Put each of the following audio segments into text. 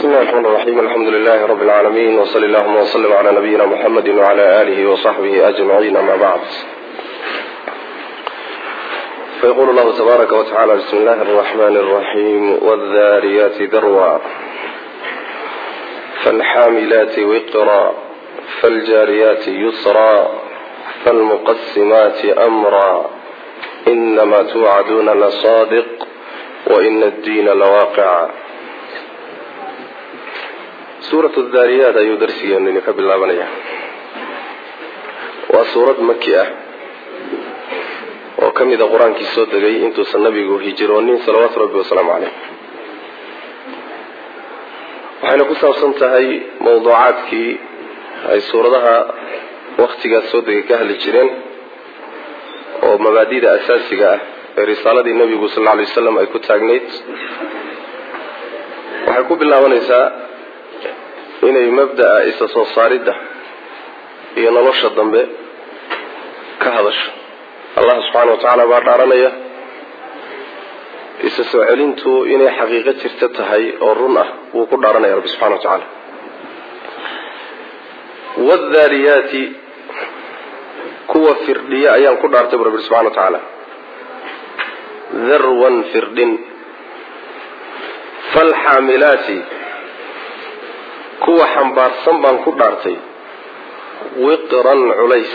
بسم الله الرحمن الرحيم الحمد لله رب العالمين وصلى اللهم وسلم على نبينا محمد وعلى آله وصحبه أجمعين أما بعد فيقول الله تبارك وتعالى بسم الله الرحمن الرحيم والذاريات ذروا فالحاملات وقرا فالجاريات يسرا فالمقسمات أمرا إنما توعدون لصادق وإن الدين لواقع suurat daariyaat ayuu darsigeenu ka bilaabanaya waa suurad maki ah oo ka mida qur-aankii soo degay intuusan nabigu hijiroonin salawaatu rabbi wasalaamu caleyh waxayna ku saabsan tahay mawduucaadkii ay suuradaha waktigaas soo degay ka hadli jireen oo mabaadida asaasiga ah ee risaaladii nabigu sal lla alay wasalam ay ku taagnayd waxay ku bilaabanaysaa inay mabda'a isa soo saaridda iyo nolosha dambe ka hadasho allah subxaana wa tacaala baa dhaaranaya isa soo celintu inay xaqiiqo jirta tahay oo run ah wuu ku dhaaranaya rabbi subxana wa tacaala wadaariyaati kuwa firdhiya ayaan ku dhaartay bu rabbi subxana wa tacaala darwan firdhin falxaamilaati kuwa xambaarsan baan ku dhaartay wiqran culays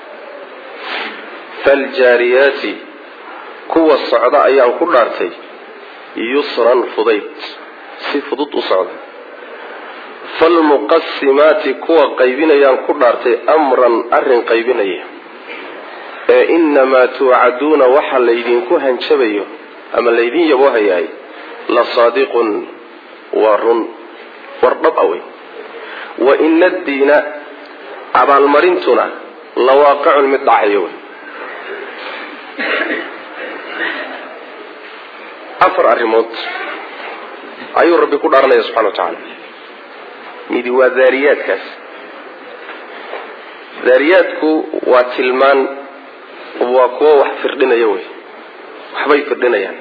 faljaariyaati kuwa socda ayaan ku dhaartay yusran fudayd si fudud u socda falmuqasimaati kuwa qaybinayaan ku dhaartay amran arrin qaybinaya ee inamaa tuucaduuna waxa laydinku hanjabayo ama laydin yaboohayahay la saadiqun waa run war dhab a wey wa ina addiina abaalmarintuna la waaqicun mid dhacayo wey afar arrimood ayuu rabbi ku dhaaranaya subxana wa tacaala midi waa daariyaadkaas daariyaadku waa tilmaan waa kuwo wax firdhinaya wey waxbay firdhinayaan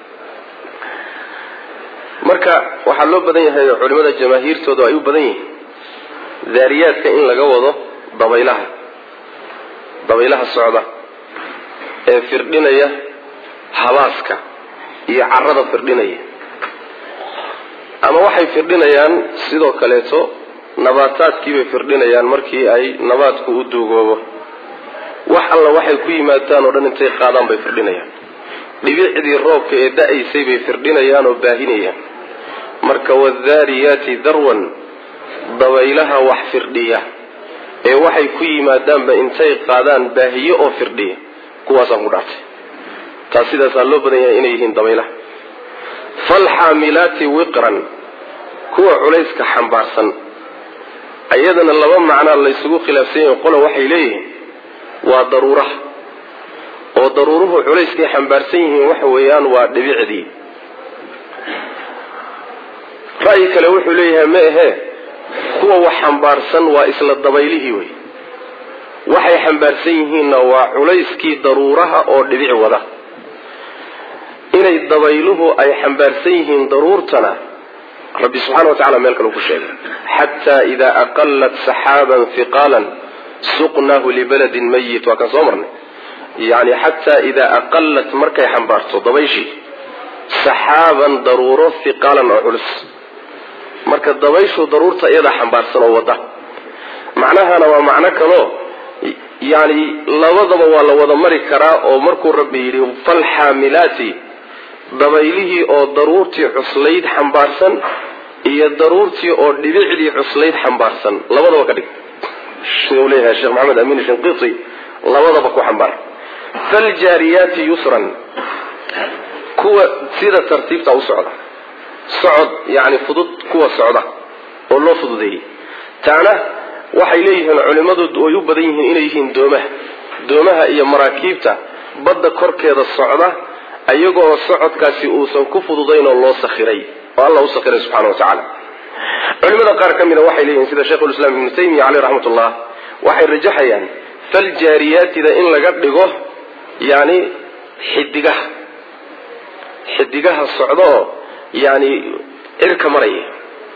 marka waxaa loo badan yahay oo culimada jamaahiirtooda ay u badan yihiin daariyaadka in laga wado dabaylaha dabaylaha socda ee firdhinaya habaaska iyo carada firdhinaya ama waxay firdhinayaan sidoo kaleeto nabaataadkiibay firdhinayaan markii ay nabaadku u duugoobo wax alla waxay ku yimaadaan oo dhan intay qaadaan bay firdhinayaan dhibicdii roobka ee da-aysay bay firdhinayaan oo baahinayaan marka wadaariyaati darwan dabaylaha wax firdhiya ee waxay ku yimaadaanba intay qaadaan baahiyo oo firdhiya kuwaasaan ku dhaartay taas sidaasaa loo badan yahay inay yihiin dabaylaha falxaamilaati wiqran kuwa culayska xambaarsan ayadana laba macnaa laysugu khilaafsan yahay qola waxay leeyihiin waa daruuraha oo daruuruhu culayskay xambaarsan yihiin waxa weeyaan waa dhibicdii ra'yi kale wuxuu leeyahay ma ahee kuwa wax xambaarsan waa isla dabaylihii wey waxay xambaarsan yihiinna waa culayskii daruuraha oo dhibic wada inay dabayluhu ay xambaarsan yihiin daruurtana rabbi subxana wa tacala meel kale ku sheegay xataa idaa aqalat saxaaban hiqaalan suqnaahu libaladin mayit waa kaan soo marnay yani xataa idaa aqalat markay xambaarto dabayshii saxaaban daruuro hiqaalan oo culus marka dabayshu daruurta iyadaa xambaarsan oo wada macnahana waa macno kaloo yani labadaba waa la wada mari karaa oo markuu rabbi yidhi falxaamilaati dabaylihii oo daruurtii cuslayd xambaarsan iyo daruurtii oo dhibicdii cuslayd xambaarsan labadaba ka dhig sidau leeyahay sheekh maxamed amiin shinqiti labadaba ku xambaar faljaariyaati yusran kuwa sida tartiibta u socda socod yani fudud kuwa socda oo loo fududeeyey taana waxay leeyihiin culimmadu way u badan yihiin inay yihiin doomaha doomaha iyo maraakiibta badda korkeeda socda iyagoo socodkaasi uusan ku fududayn oo loo sakhiray oo alla u sakhiray subxana wa tacaala culimada qaar ka mida waxay leeyihiin sida sheikhulislaam ibnu taymiya caleyh raxmatullah waxay rajaxayaan faljaariyaatida in laga dhigo yani xidigaha xidigaha socda oo yani cirka maraya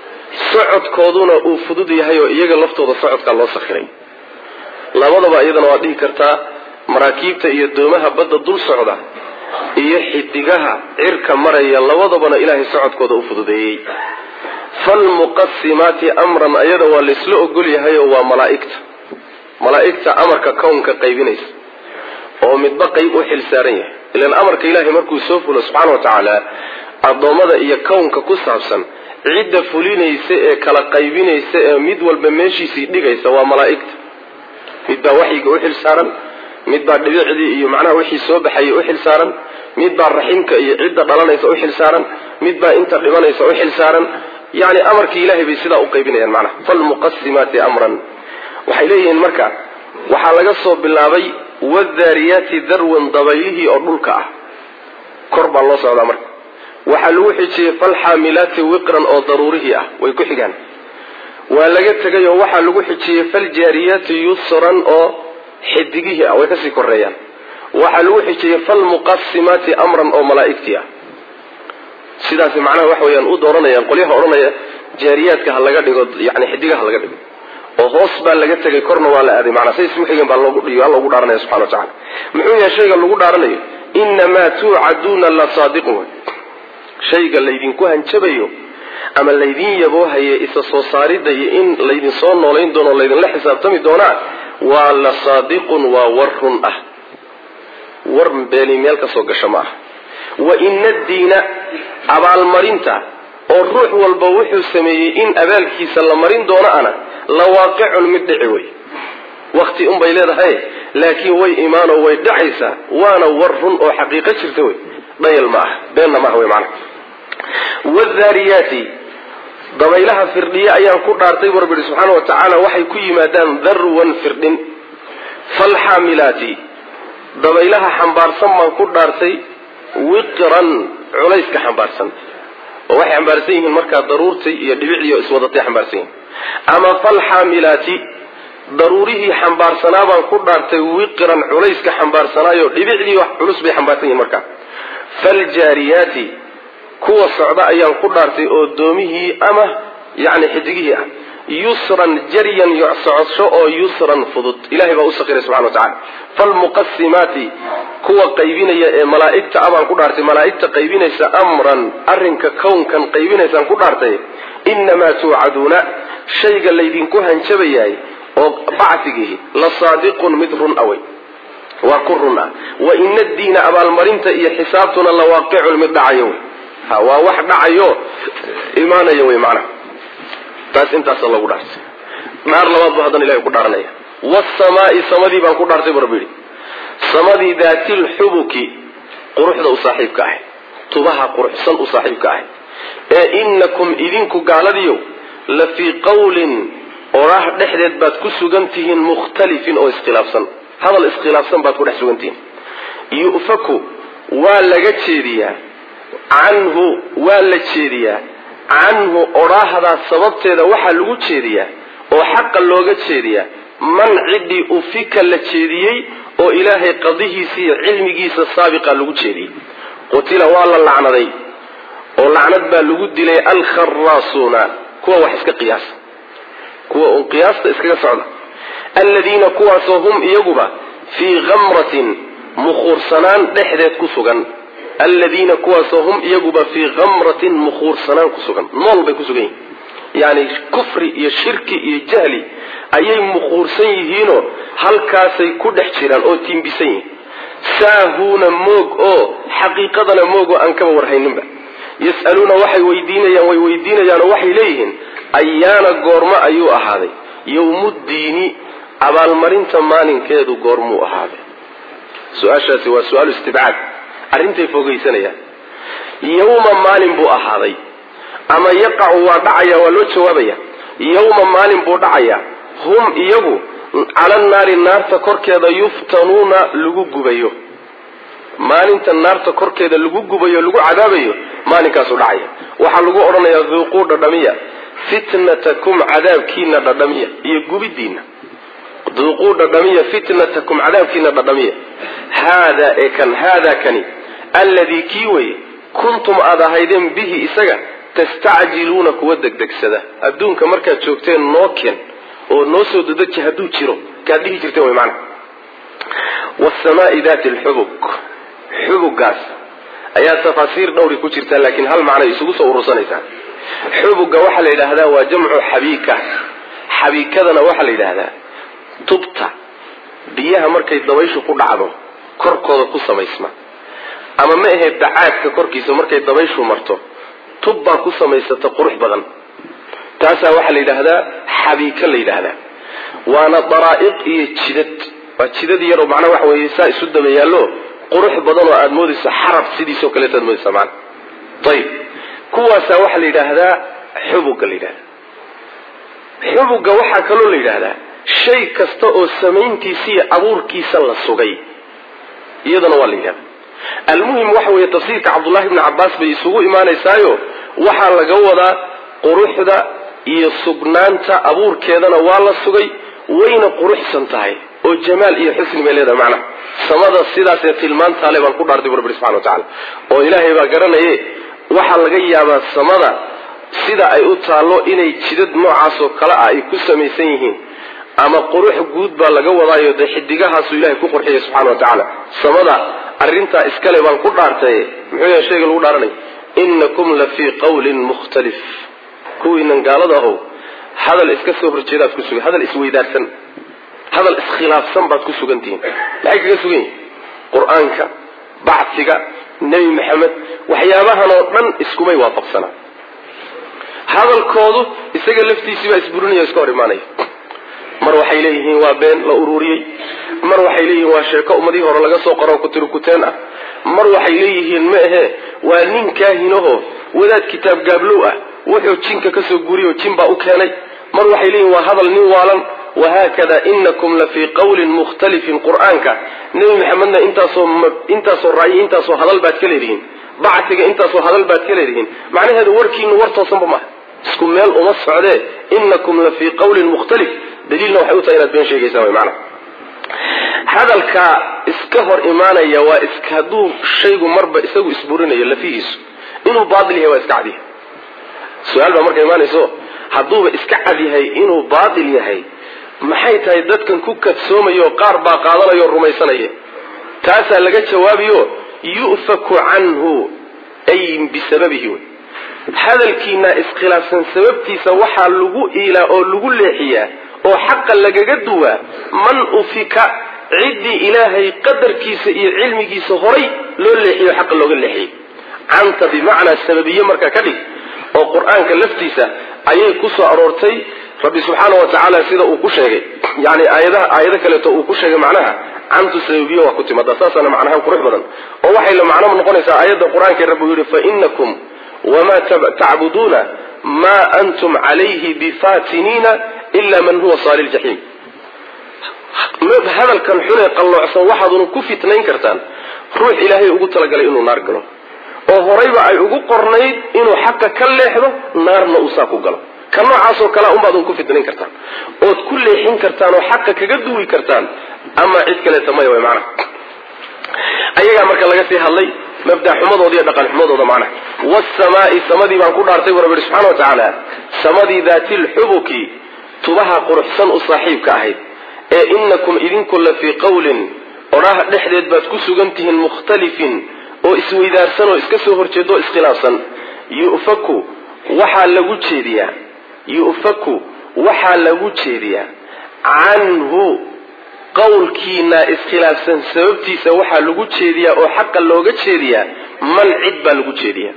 socodkooduna uu fudud yahay oo iyaga laftooda socodkaa loo sakhiray labadaba iyadana waad dhihi kartaa maraakiibta iyo doomaha badda dul socda iyo xidigaha cirka maraya labadabana ilaahay socodkooda u fududeeyey falmuqasimaati amran ayada waa laysla ogol yahay oo waa malaaigta malaaigta amarka kownka qaybinaysa oo midba qayb u xil saaran yahay ilan amarka ilaahay markuu soo fulo subxaana wa tacaala addoommada iyo kownka ku saabsan cidda fulinaysa ee kala qaybinaysa ee mid walba meeshiisii dhigaysa waa malaaigta midbaa waxyiga u xil saaran midbaa dhibicdii iyo macnaha wixii soo baxayay u xil saaran midbaa raximka iyo cidda dhalanaysa u xil saaran midbaa inta dhimanaysa u xil saaran yani amarkii ilahay bay sidaa u qaybinayaan macnaha falmuqasimaati amran waxay leeyihiin marka waxaa laga soo bilaabay wadaariyaati darwan dabaylihii oo dhulka ah kor baa loo socdaa marka waxaa lagu xijiyey falxaamilaati wiqran oo daruurihii ah way ku xigaan waa laga tegay oo waxaa lagu xijiyey faljaariyaati yusran oo xidigihii ah way kasii koreeyaan waxaa lagu xijiyey falmuqasimaati amran oo malaa'igtii ah sidaas macnaha waxa weyaan u dooranayaan qolyaha odhanaya jaariyaadka ha laga dhigo yani xidigaha laga dhigo oo hoos baa laga tegay korna waa la aaday manaa say isku xigan baa loogu loogu dhaaranaya subxana wa tacala muxuu yahay shayga lagu dhaaranayo inamaa tuucaduuna la saadiqun shayga laydinku hanjabayo ama laydin yaboohaye isa soo saaridda iyo in laydin soo noolayn doono o laydinla xisaabtami doonaa waa la saadiqun waa war run ah war beeni meel ka soo gasho ma ah wa ina diina abaalmarinta oo ruux walba wuxuu sameeyey in abaalkiisa la marin doono ana la waaqicun mid dhici wey wakti unbay leedahay laakiin way imaanoo way dhacaysaa waana war run oo xaqiiqo jirta wey dhayal ma ah beenna maaha wey macana wadaariyaati dabaylaha firdhiye ayaan ku dhaartay bu rabbi ihi subxaana wa tacaala waxay ku yimaadaan darwan firdhin falxaamilaati dabaylaha xambaarsan baan ku dhaartay wiqran culayska xambaarsan oo waxay xambaarsan yihiin markaa daruurtay iyo dhibicdii oo iswadatay xambaarsan yihiin ama falxaamilaati daruurihii xambaarsanaa baan ku dhaartay wiqran culayska xambaarsanaayo dhibicdii wax culus bay xambaarsan yihiin markaa faljaariyaati kuwa socda ayaan ku dhaartay oo doomihii ama yani xidigihii ah yusran jaryan socodsho oo yusran fudud ilahay baa u sakiray subxana wa tacala falmuqasimaati kuwa qaybinaya ee malaa'igta abaan ku dhaartay malaa'igta qaybinaysa amran arrinka kownkan qaybinaysaan ku dhaartay inamaa tuucaduuna shayga laydinku hanjabayahay oo bacdigihi la saadiqun mid run awey waa ku run ah wa ina diina abaalmarinta iyo xisaabtuna la waaqicun mid dhacayo wey ha waa wax dhacayo imaanaya wey macnaha taas intaasa lagu dhaartay naar labaad bu haddana ilahay ku dhaaranaya wasamaai samadii baan ku dhaartay bu rabbi yihi samadii daatilxubuki quruxda u saaxiibka ahay tubaha quruxsan u saaxiibka ahay ee inakum idinku gaaladiyow la fii qawlin oraah dhexdeed baad ku sugan tihiin mukhtalifin oo iskhilaafsan hadal iskhilaafsan baad ku dhex sugan tihiin yu'faku waa laga jeediyaa canhu waa la jeediyaa canhu odhaahdaas sababteeda waxaa lagu jeediyaa oo xaqa looga jeediyaa man ciddii ufika la jeediyey oo ilaahay qadihiisa iyo cilmigiisa saabiqa lagu jeediyey qutila waa la lacnaday oo lacnad baa lagu dilay alkharaasuuna kuwa wax iska qiyaasa kuwa uun qiyaasta iskaga socda aladiina kuwaasoo hum iyaguba fii kamratin mukhuursanaan dhexdeed ku sugan aladiina kuwaasoo hum iyaguba fii kamratin mukhuursanaan ku sugan nool bay ku sugan yihin yani kufri iyo shirki iyo jahli ayay mukhuursan yihiinoo halkaasay ku dhex jiraan oo tiimbisan yihiin saahuuna moog oo xaqiiqadana moog oo aan kaba warhayninba yas'aluuna waxay weydiinayaan way weydiinayaan oo waxay leeyihiin ayaana goormo ayuu ahaaday yowmuddiini abaalmarinta maalinkeedu goormuu ahaaday su-aashaasi waa su-aalu istibcaad arrintay fogaysanayaan yowma maalin buu ahaaday ama yaqacu waa dhacaya waa loo jawaabaya yowma maalin buu dhacayaa hum iyagu cala naari naarta korkeeda yuftanuuna lagu gubayo maalinta naarta korkeeda lagu gubayo lagu cadaabayo maalinkaasuu dhacaya waxaa lagu odhanayaa duuquu dhadhamiya fitnatakum cadaabkiina dhadhamiya iyo gubidiina duuquu dhadhamiya fitnatakum cadaabkiina dhadhamiya haadaa ee kan haadaa kani alladii kii weye kuntum aad ahaydeen bihi isaga tastacjiluuna kuwa degdegsada adduunka markaad joogteen noo ken oo noo soo dadeji hadduu jiro kaad dhihi jirteen way macana waasamaai daati alxubug xubugaas ayaa tafaasiir dhowri ku jirtaa laakiin hal macnay isugu soo urursanaysaa xubuga waxaa la yidhaahdaa waa jamcu xabiika xabiikadana waxaa la yidhaahdaa tubta biyaha markay dabayshu ku dhacdo korkooda ku samaysma ama ma ahe dacaadka korkiisa markay dabayshu marto tub baa ku samaysata qurux badan taasaa waxaa la yidhaahdaa xabiika la yidhaahdaa waana daraa'iq iyo jidad waa jidad yaroo macnaa waxa weeye saa isu daba yaallo qurux badan oo aada moodayso xarab sidiisoo kaleeto aad moodaysa maana ayib kuwaasaa waxaa la yidhaahdaa xubuga la yidhahda xubuga waxaa kaloo la yidhaahdaa shay kasta oo samayntiisa iyo abuurkiisa la sugay iyadana waa la yidhahda almuhim waxa weeye tafsiirka cabdullahi bni cabbaas bay isugu imaanaysaayo waxaa laga wadaa quruxda iyo sugnaanta abuurkeedana waa la sugay wayna quruxsan tahay oo jamaal iyo xusni bay leedahay macnaha samada sidaasee tilmaantaale baan ku dhaartay bu rabbi subxana wa tacala oo ilaahay baa garanaye waxaa laga yaabaa samada sida ay u taallo inay jidad noocaasoo kale ah ay ku samaysan yihiin ama qurux guud baa laga wadaayo dee xidigahaasuu ilahay ku qurxiyay subxana wa tacaala samada arrintaa iskale baan ku dhaartay muxuu yahay shayga lagu dhaaranay inakum la fii qawlin mukhtalif kuwiinan gaalada ahow hadal iska soo horjeedaad ku sugan hadal isweydaarsan hadal iskhilaafsan baad ku sugan tihiin maxay kaga sugan yihin qur-aanka bacsiga nebi maxamed waxyaabahan oo dhan iskumay waafaqsanaa hadalkoodu isaga laftiisii baa isburinaya o iska hor imaanaya mar waxay leeyihiin waa been la ururiyey mar waxay leeyihiin waa sheeko ummadihii hore laga soo qoro kutirikuteen ah mar waxay leeyihiin ma ahe waa nin kaahinaho wadaad kitaab gaablow ah wuxuu jinka kasoo guriyoo jin baa u keenay mar waxay leeyihin waa hadal nin waalan wahaakada inakum la fii qawlin mukhtalifin qur-aanka nebi maxamedna intaasoo intaasoo ra'yi intaasoo hadal baad ka leedihiin bacsiga intaasoo hadal baad ka leedihiin macnaheedu warkiinu war toosanba maaha isku meel uma socdee inakum la fii qawlin mukhtalif daliilna waxay u tahay inaad been sheegaysaan way macnaha hadalka iska hor imaanaya waa is hadduu shaygu marba isagu isburinayo lafihiisu inuu baatil yahay waa iska cad yahay su-aal baa marka imaanayso hadduuba iska cad yahay inuu baatil yahay maxay tahay dadkan ku kadsoomayo qaar baa qaadanaya oo rumaysanaya taasaa laga jawaabiyo yu'faku canhu ay bisababihi wey hadalkiina iskhilaafsan sababtiisa waxaa lagu iilaa oo lagu leexiyaa oo xaqa lagaga duwaa man ufika ciddii ilaahay qadarkiisa iyo cilmigiisa horay loo leexiyo xaqa looga leexiyey canta bimacnaa sababiye markaa ka dhig oo qur-aanka laftiisa ayay ku soo aroortay rabbi subxaana wa tacaala sida uu ku sheegay yani aayadaha aayado kaleeto uu ku sheegay macnaha cantu sababiye waa ku timaada saasaana macnahaan qurux badan oo waxay la macno noqonaysaa aayadda qur-aanka rabbi uu yihi fainakum wamaa tacbuduuna maa antum calayhi bifatiniina ila man huwa saali ljaxiim hadalkan xunee qalloocsan waxaaduna ku fitnayn kartaan ruux ilaahay ugu talagalay inuu naar galo oo horayba ay ugu qornayd inuu xaqa ka leexdo naarna uu saa ku galo ka noocaasoo kalea unbaadun ku fitnayn kartaan ood ku leexin kartaan oo xaqa kaga duwi kartaan ama cid kaleeta maya way macnaha ayagaa marka laga sii hadlay mabda xumadooda iyo dhaqan xumadooda macnaha waasamaai samadii baan ku dhaartay bu rabbi yihi subxana wa tacaala samadii daati lxubuki tubaha quruxsan u saaxiibka ahayd ee inakum idinku la fii qawlin odhaha dhexdeed baad ku sugan tihiin mukhtalifin oo isweydaarsan oo iska soo horjeedo o iskhilaafsan yufaku waxaa lagu jeediyaa yu'faku waxaa lagu jeediyaa canhu qowlkiina iskhilaafsan sababtiisa waxaa lagu jeediyaa oo xaqa looga jeediyaa man cid baa lagu jeediyaa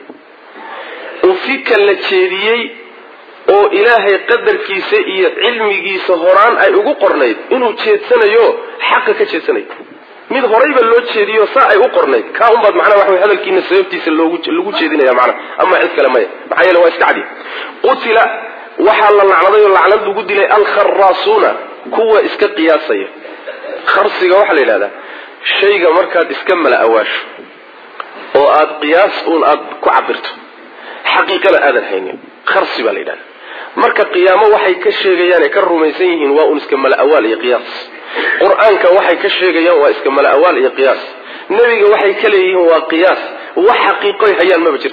ufika la jeediyey oo ilaahay qadarkiisa iyo cilmigiisa horaan ay ugu qornayd inuu jeedsanayo xaqa ka jeedsanayo mid horayba loo jeediyo saa ay u qornayd kaa unbaad macnaa waxa wey hadalkiina sababtiisa loogu lagu jeedinaya macnaha ama cid kale maya maxaa yeele waa iska cadi qutila waxaa la lacnaday oo lacnad lagu dilay alkharaasuuna kuwa iska qiyaasaya kharsiga waxaa la yidhahdaa shayga markaad iska mala awaasho oo aad qiyaas uun aad ku cabirto xaqiiqana aadan haynin kharsi baa la yidhahda marka qiyaamo waxay ka sheegayaan ee ka rumaysan yihiin waa un iska mala awaal iyo qiyaas qur-aanka waxay ka sheegayaan waa iska mala awaal iyo qiyaas nebiga waxay ka leeyihiin waa qiyaas wax xaqiiqoy hayaan maba jirtaba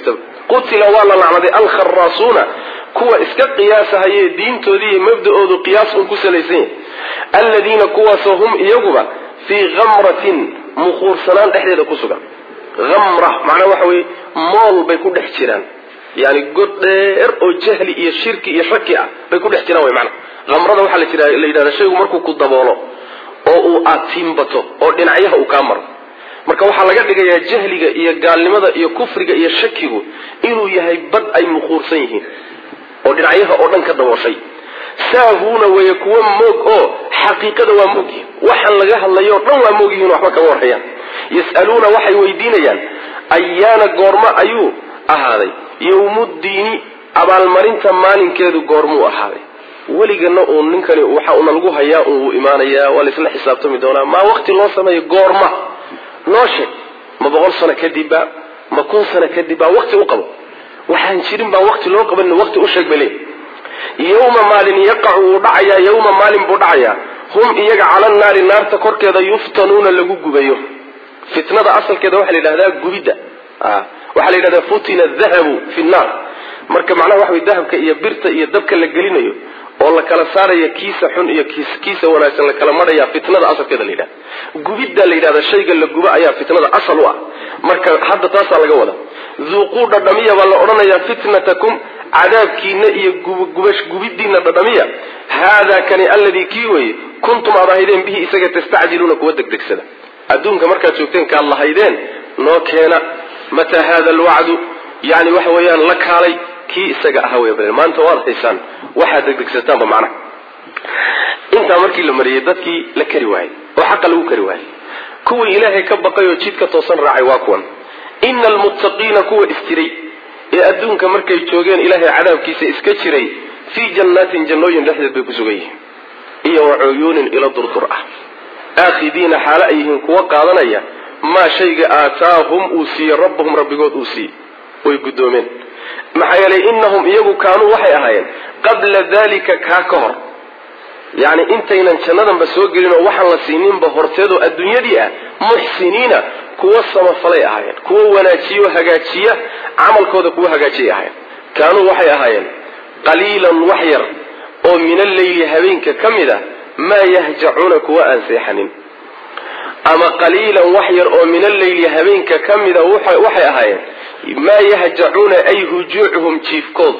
qutila waa la lacnaday alkharaasuuna kuwa iska qiyaasahaye diintoodii iyo mabda-oodu qiyaas un ku salaysan yahay alladiina kuwaasoo hum iyaguba fii khamratin mukhuursanaan dhexdeeda ku sugan amra macnaa waxa weye mool bay ku dhex jiraan yani god dheer oo jahli iyo shirki iyo shaki ah bay ku dhex jiraan wy mana amrada waxaa la yidhahda shaygu markuu ku daboolo oo uu aad tiimbato oo dhinacyaha uu kaa maro marka waxaa laga dhigayaa jahliga iyo gaalnimada iyo kufriga iyo shakigu inuu yahay bad ay mukhuursan yihiin oo dhinacyaha oo dhan ka dabooshay saahuuna weeye kuwa moog oo xaqiiqada waa moogyihin waxaan laga hadlayo o dhan waa moogyihin waxba kama warhayaan yas'aluuna waxay weydiinayaan ayaana goormo ayuu ahaaday yowmuddiini abaalmarinta maalinkeedu goormuu ahaaday weligana uun ninkani waxa una lagu hayaa un wuu imaanayaa waa laisla xisaabtami doonaa maa waqti loo sameeyo goorma noo sheeg ma boqol sano kadibba ma kun sano kadibba waqti u qabo waxaan jirin baa waqti loo qaban waqti u sheeg bay leeyi yowma maalin yaqacu wuu dhacayaa yowma maalin buu dhacayaa hum iyaga cala naari naarta korkeeda yuftanuuna lagu gubayo fitnada asalkeeda waxaa la yidhahdaa gubidda waxaa la yidhahdaa futina dahabu fi nnaar marka macnaha waxa way dahabka iyo birta iyo dabka la gelinayo oo la kala saaraya kiisa xun iyo kiisa wanaagsan la kala marhaya fitnada asalkeeda la yidhahda gubidda la yidhahda shayga la guba ayaa fitnada asal u ah marka hadda taasaa laga wada duuquu dhadhamiya baa la odhanayaa fitnatakum cadaabkiina iyo gubidiina dhadhamiya haadaa kani alladii kii weye kuntum aad ahaydeen bihi isaga tastacjiluuna kuwa degdegsada adduunka markaad joogteen kaad lahaydeen noo keena mataa hada alwacdu yani waxa weeyaan la kaalay kii isaga ahaa wey maanta waad haysaan waxaad degdegsataanba macnaha intaa markii la mariyey dadkii la kari waayey oo xaqa lagu kari waayey kuwii ilaahay ka baqay oo jidka toosan raacay waa kuwan ina almuttaqiina kuwa isjiray ee adduunka markay joogeen ilaahay cadaabkiisa iska jiray fii jannaatin jannooyin dhexdeed bay ku sugan yihiin iyo wa cuyuunin ilo durdur ah aakhidiina xaalo ay yihiin kuwa qaadanaya maa shayga aataahum uu siiyey rabbahum rabbigood uu siiyey way guddoomeen maxaa yeelay innahum iyagu kaanuu waxay ahaayeen qabla dalika kaa ka hor yacni intaynan jannadanba soo gelin oo waxaan la siininba horteedoo adduunyadii ah muxsiniina kuwa samafalay ahaayeen kuwa wanaajiyo hagaajiya camalkooda kuwa hagaajiyay ahaayeen kaanuu waxay ahaayeen qaliilan wax yar oo min alleyli habeenka ka mid a maa yahjacuuna kuwa aan seexanin ama qaliilan wax yar oo min alleyli habeenka ka mida waxay ahaayeen maa yahjacuuna ay hujuucuhum jiifkood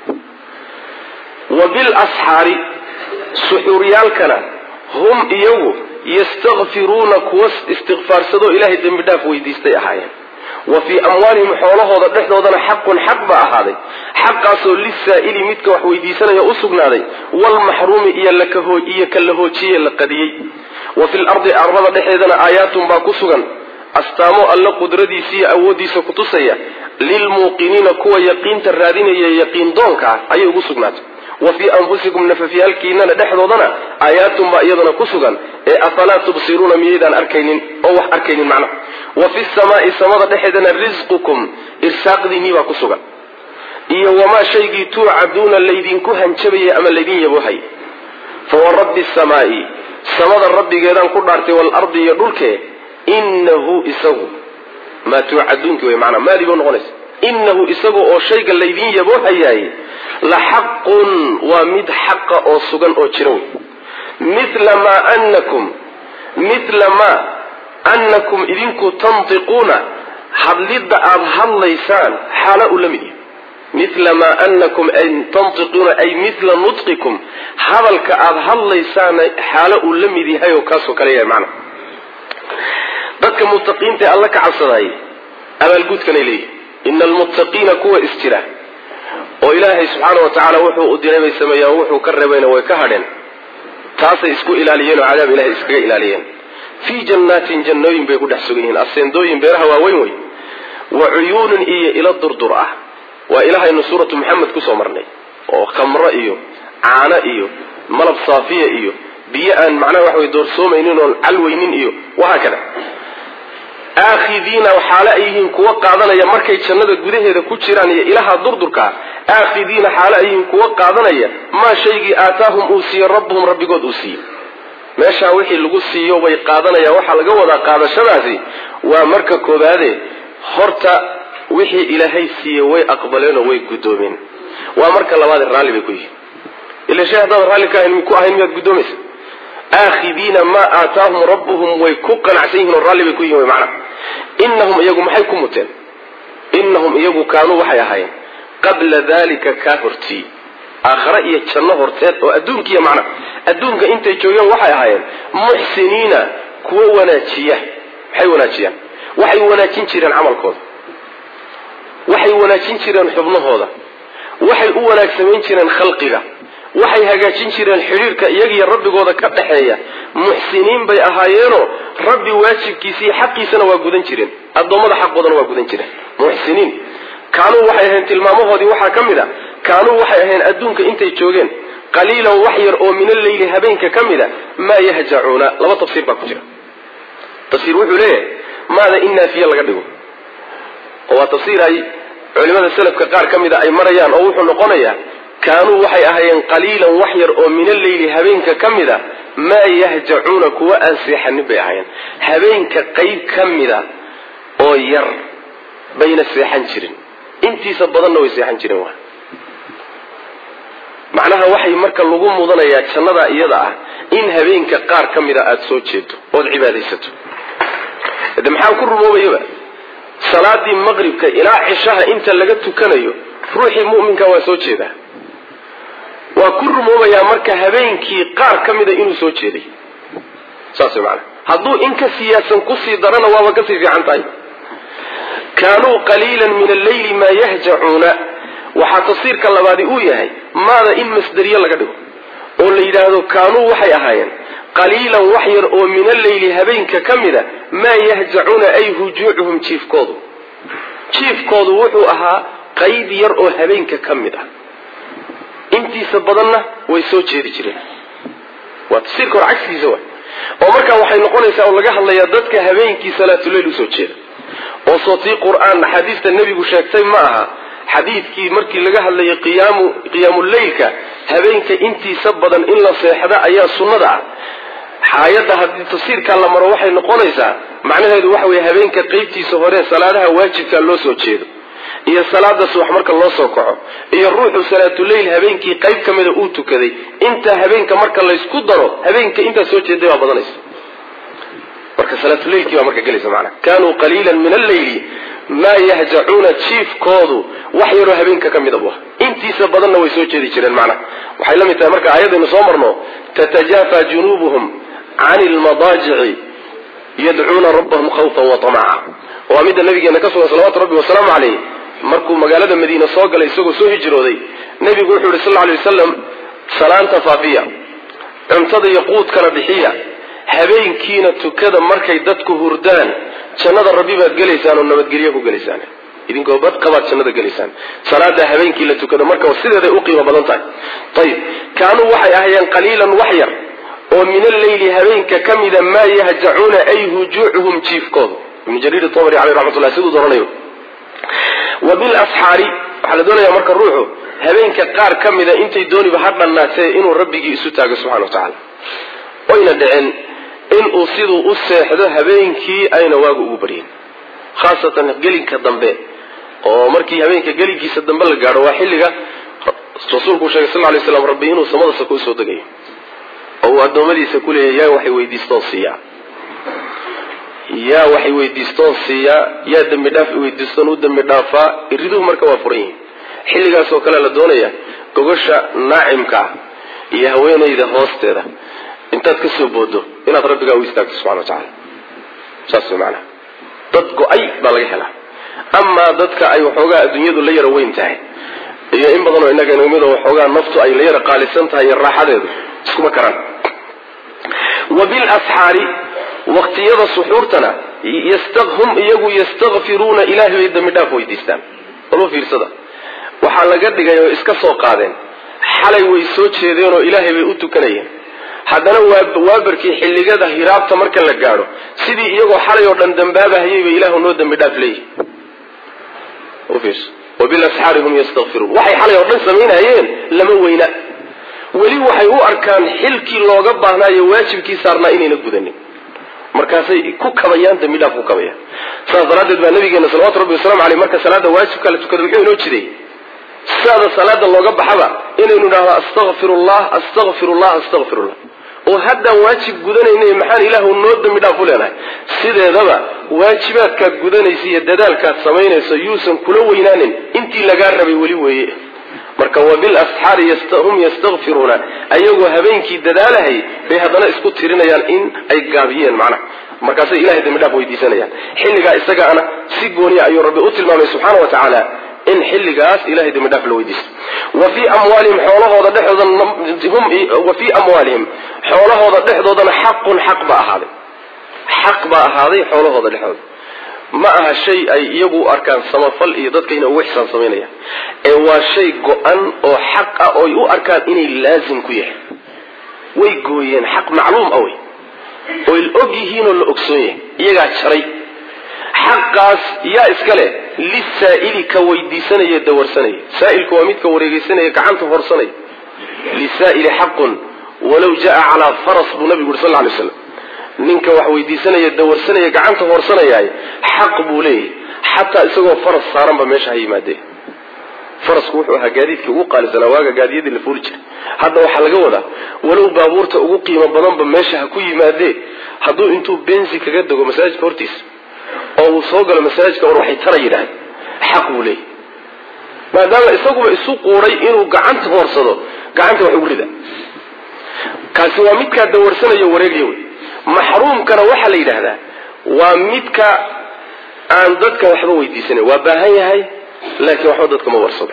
wa bilasxaari suxuuryaalkana hum iyagu yastakfiruuna kuwa istikfaarsadoo ilaahay dembi dhaaf weydiistay ahaayeen wa fii amwaalihim xoolahooda dhexdoodana xaqun xaq baa ahaaday xaqaasoo lisaa'ili midka wax weydiisanaya u sugnaaday waalmaxruumi iyo ka la hoojiye la qadiyey wa fi lardi arlada dhexeedana aayaatun baa ku sugan astaamo alle qudradiisa iyo awooddiisa kutusaya lilmuuqiniina kuwa yaqiinta raadinaya yaqiin doonka ah ayay ugu sugnaatay wa fii anfusikum nafafyaalkiinana dhexdoodana aayaatun baa iyadana ku sugan ee afalaa tubsiruuna miyaydaan arkaynin oo wax arkaynin macnaha wa fi samaai samada dhexeedana risqukum irsaaqdiinnii baa ku sugan iyo wamaa shaygii tuucaduuna laydinku hanjabayay ama laydin yaboohay fa wa rabbi samaai samada rabbigeedaan ku dhaartay waalardi iyo dhulkee inahu isagu maa tuucaduunki wey maanaa maadii ba noqonaysa inahu isagu oo shayga laydin yaboohayaay la xaqun waa mid xaqa oo sugan oo jira wey mila maa anakum mila maa anakum idinku tantiquuna hadlidda aada hadlaysaan xaala uu la mid yahay mila maa anakum tantiquuna ay mila nutqikum hadalka aada hadlaysaana xaalo uu la mid yahay oo kaasoo kale yahay macna dadka muttaqiinta ee alla ka cabsadaayay abaalguudkanay leeyihin ina almuttaqiina kuwa isjira oo ilaahay subxaana wa tacaala wuxuu u diray bay sameeyaan wuxuu ka reebayna way ka hadheen taasay isku ilaaliyeen oo cadaab ilahay iskaga ilaaliyeen fii jannaatin jannooyin bay ku dhex sugan yihiin aseendooyin beeraha waaweyn wey wa cuyuunin iyo ilo durdur ah waa ilahaynu suuratu maxamed kusoo marnay oo khamro iyo caano iyo malab saafiya iyo biyo aan macnaha waxa way doorsoomaynin oon calweynin iyo wahaa kada aakhidiina xaale ay yihiin kuwa qaadanaya markay jannada gudaheeda ku jiraan iyo ilaha durdurkaa aakhidiina xaale ay yihiin kuwa qaadanaya maa shaygii aataahum uu siiye rabbuhum rabbigood uu siiye meeshaa wixii lagu siiyo bay qaadanayaan waxaa laga wadaa qaadashadaasi waa marka koobaade horta wixii ilaahay siiye way aqbaleenoo way guddoomeen waa marka labaad raalli bay ku yihiin ila shay haddaadan raalli ka ahayn ku ahayn miyaad guddoomaysa aakhidiina maa aataahum rabbuhum way ku qanacsan yihin oo raalli bay ku yihin wy macana inahum iyagu maxay ku muteen inahum iyagu kaanuu waxay ahaayeen qabla dalika kaa hortii aakhare iyo janno horteed oo adduunkiiya macna adduunka intay joogeen waxay ahaayeen muxsiniina kuwo wanaajiya maxay wanaajiyaan waxay wanaajin jireen camalkooda waxay wanaajin jireen xubnahooda waxay u wanaag samayn jireen khalqiga waxay hagaajin jireen xidhiirka iyagiyo rabbigooda ka dhaxeeya muxsiniin bay ahaayeenoo rabbi waajibkiisa iyo xaqiisana waa gudan jireen addoommada xaqoodana waa gudan jireen muxsiniin kaanuu waxay ahayn tilmaamahoodii waxaa ka mid a kaanuu waxay ahayn adduunka intay joogeen qaliilan wax yar oo min alleyli habeenka ka mid a maa yahjacuuna laba tafsiir baa ku jira tafsiir wuxuu leeyahay maada in naafiye laga dhigo oo waa tafsiir ay culimada selafka qaar ka mida ay marayaan oo wuxuu noqonayaa kaanuu waxay ahaayeen qaliilan wax yar oo min alleyli habeenka ka mid a maa yahjacuuna kuwa aan seexanin bay ahaayeen habeenka qayb ka mida oo yar bayna seexan jirin intiisa badanna way seexan jireen waa macnaha waxay marka lagu mudanayaa jannada iyada ah in habeenka qaar ka mida aada soo jeedo ood cibaadaysato de maxaa ku rumoobayaba salaadii maqribka ilaa cishaha inta laga tukanayo ruuxii mu'minka waa soo jeedaa waa ku rumoobayaa marka habeenkii qaar ka mida inuu soo jeeday saas way macana hadduu in ka siyaasan kusii darana waaba kasii fiican tahay kaanuu qaliilan min alleyli maa yahjacuuna waxaa tafsiirka labaadi uu yahay maada in masderiye laga dhigo oo la yidhaahdo kaanuu waxay ahaayeen qaliilan wax yar oo min alleyli habeenka ka mida maa yahjacuuna ay hujuucuhum jiifkoodu jiifkoodu wuxuu ahaa qayb yar oo habeenka ka mid ah intiisa badanna way soo jeedi jireen waa tafsiirka hor cagsigiisa wa oo markaa waxay noqonaysaa oo laga hadlayaa dadka habeenkii salaatuleyl usoo jeeda oo sootii qur-aan axaadiista nebigu sheegtay ma aha xadiidkii markii laga hadlayay qiyaamu qiyaamuleylka habeenka intiisa badan in la seexda ayaa sunnada ah xaayadda haddii tafsiirkaa la maro waxay noqonaysaa macnaheedu waxa weye habeenka qeybtiisa hore salaadaha waajibkaa loo soo jeedo iyo salaada subax marka loo soo kaco iyo ruuxu salaatuleyl habeenkii qayb ka mida uu tukaday intaa habeenka marka laysku daro habeenka intaa soo jeeday baa badanaysa marka salaatuleylkii baa marka gelaysa macana kaanuu qaliilan min alleyli maa yahjacuuna jiifkoodu wax yaroo habeenka ka mida bu intiisa badanna way soo jeedi jireen macnaha waxay la mid tahay marka aayadaynu soo marno tatajaafa junuubuhum can ilmadaajici yadcuuna rabbahum khawfan wa tamaca waa midda nabigeena ka sugan salawatu rabbi wasalaamu caleyh markuu magaalada madiine soo galay isagoo soo hijrooday nebigu wuxuu yihi sal lla alay wasalam salaanta faafiya cuntada iyo quudkana bixiya habeenkiina tukada markay dadku hurdaan jannada rabbi baad gelaysaan oo nabadgelyo ku gelaysaan idinkoo badqabaad jannada gelaysaan salaada habeenkii la tukado marka sideeday u qiimo badan tahay ayib kaanuu waxay ahayeen qaliilan wax yar oo min alleyli habeenka ka mida maa yahjacuuna ay hujuucuhum jiifkooda ibnu jariir tobri caleyh raxmatullah siduu dooranayo wa bilasxaari waxaa la doonayaa marka ruuxu habeenka qaar ka mida intay dooniba ha dhannaatee inuu rabbigii isu taago subxana wa tacaala oyna dhicin inuu siduu u seexdo habeenkii ayna waagu ugu baryin khaasatan gelinka dambe oo markii habeenka gelinkiisa dambe la gaadho waa xilliga rasuulku sheegay sal lay slam rabbi inuu samada sako usoo degayo oo uu addoommadiisa ku leeyahy yaa waxay weydiistoon siiyaa yaa waxay weydiistoon siiyaa yaa dembi dhaaf weydiistoon u dembi dhaafaa iriduhu marka waa furan yihin xilligaasoo kale la doonaya gogosha naacimka ah iyo haweenayda hoosteeda intaad ka soo boodo inaad rabbigaa u istaagto subxana wa tacaala saas way macanaha dad go-ay baa laga helaa amaa dadka ay waxoogaa adduunyadu la yaro weyn tahay iyo in badanoo innaga inamid waxoogaa naftu ay la yaro qaalisan tahay iyo raaxadeedu iskuma karaan wa bilasxaari waqtiyada suxuurtana hum iyagu yastakfiruuna ilaahay bay dambi dhaaf weydiistaan walba fiirsada waxaa laga dhigay oo iska soo qaadeen xalay way soo jeedeen oo ilaahay bay u tukanayeen haddana waabarkii xilligada hiraabta marka la gaadho sidii iyagoo xalay oo dhan dambaabahayay bay ilaahu noo dambi dhaaf leeyihi wabilasxaari hum yastakfiruun waxay xalay oo dhan samaynayeen lama weyna weli waxay u arkaan xilkii looga baahnaayo waajibkii saarnaa inayna gudanin markaasay ku kabayaan dambi dhaaf ku kabayaan saas daraaddeed baa nabigeena salawatu rabbi wasalamu aleyh marka salaada waajibka la tukado muxuu inoo jiday sidaada salaada looga baxaba inaynu idhahdo astaqfirullah astaqfirullah astaqfirullah oo haddaan waajib gudanayna maxaan ilaahu noo dambi dhaaf u leenahay sideedaba waajibaadkaad gudanaysa iyo dadaalkaad samaynayso yuusan kula weynaanin intii lagaa rabay weli weeye marka wabilasxaari hum yastakfiruuna ayagoo habeenkii dadaalahay bay haddana isku tirinayaan in ay gaabiyeen macnaha markaasay ilahay dambi dhaaf weydiisanayaan xilligaa isagaana si gooniya ayuu rabbi u tilmaamay subxaana wa tacaala in xilligaas ilahay dambi dhaaf la weydiisto wa fii amwaalihim xoolahooda dhexdooda wa fii amwaalihim xoolahooda dhexdoodana xaqun xaq baa ahaaday xaq baa ahaaday xoolahooda dhexdooda ma aha shay ay iyagu u arkaan samafal iyo dadka inay ugu xisaan samaynayaan ee waa shay go-an oo xaq ah oo ay u arkaan inay laazim ku yahay way gooyeen xaq macluum ah wey oy og yihiinoo la ogsoon yahay iyagaa jaray xaqaas yaa iska leh lisaa'ili ka weydiisanaya dawarsanaya saa'ilku waa midka wareegeysanaya gacanta horsanaya lisaa'ili xaqun walow jaa calaa faras buu nabigu yuri sal lla alay slam ninka wax weydiisanaya dawarsanaya gacanta horsanayaay xaq buu leeyahy xataa isagoo faras saaranba meesha ha yimaadee farasku wuxuu ahaa gaadiidkii ugu qaalisanaa waaga gaadiyadii la fuuli jiray hadda waxaa laga wadaa walow baabuurta ugu qiimo badanba meesha ha ku yimaadee hadduu intuu bensi kaga dego masaajidka hortiisa oo uu soo galo masaajidka war waxay tara yidhahay xaq buu leeyahy maadaama isaguba isu quuray inuu gacanta hoorsado gacanta wax ugu rida kaasi waa midkaa dawarsanayo wareegaya wey maxruumkana waxaa la yidhaahdaa waa midka aan dadka waxba weydiisanayn waa baahan yahay laakiin waxba dadka ma warsado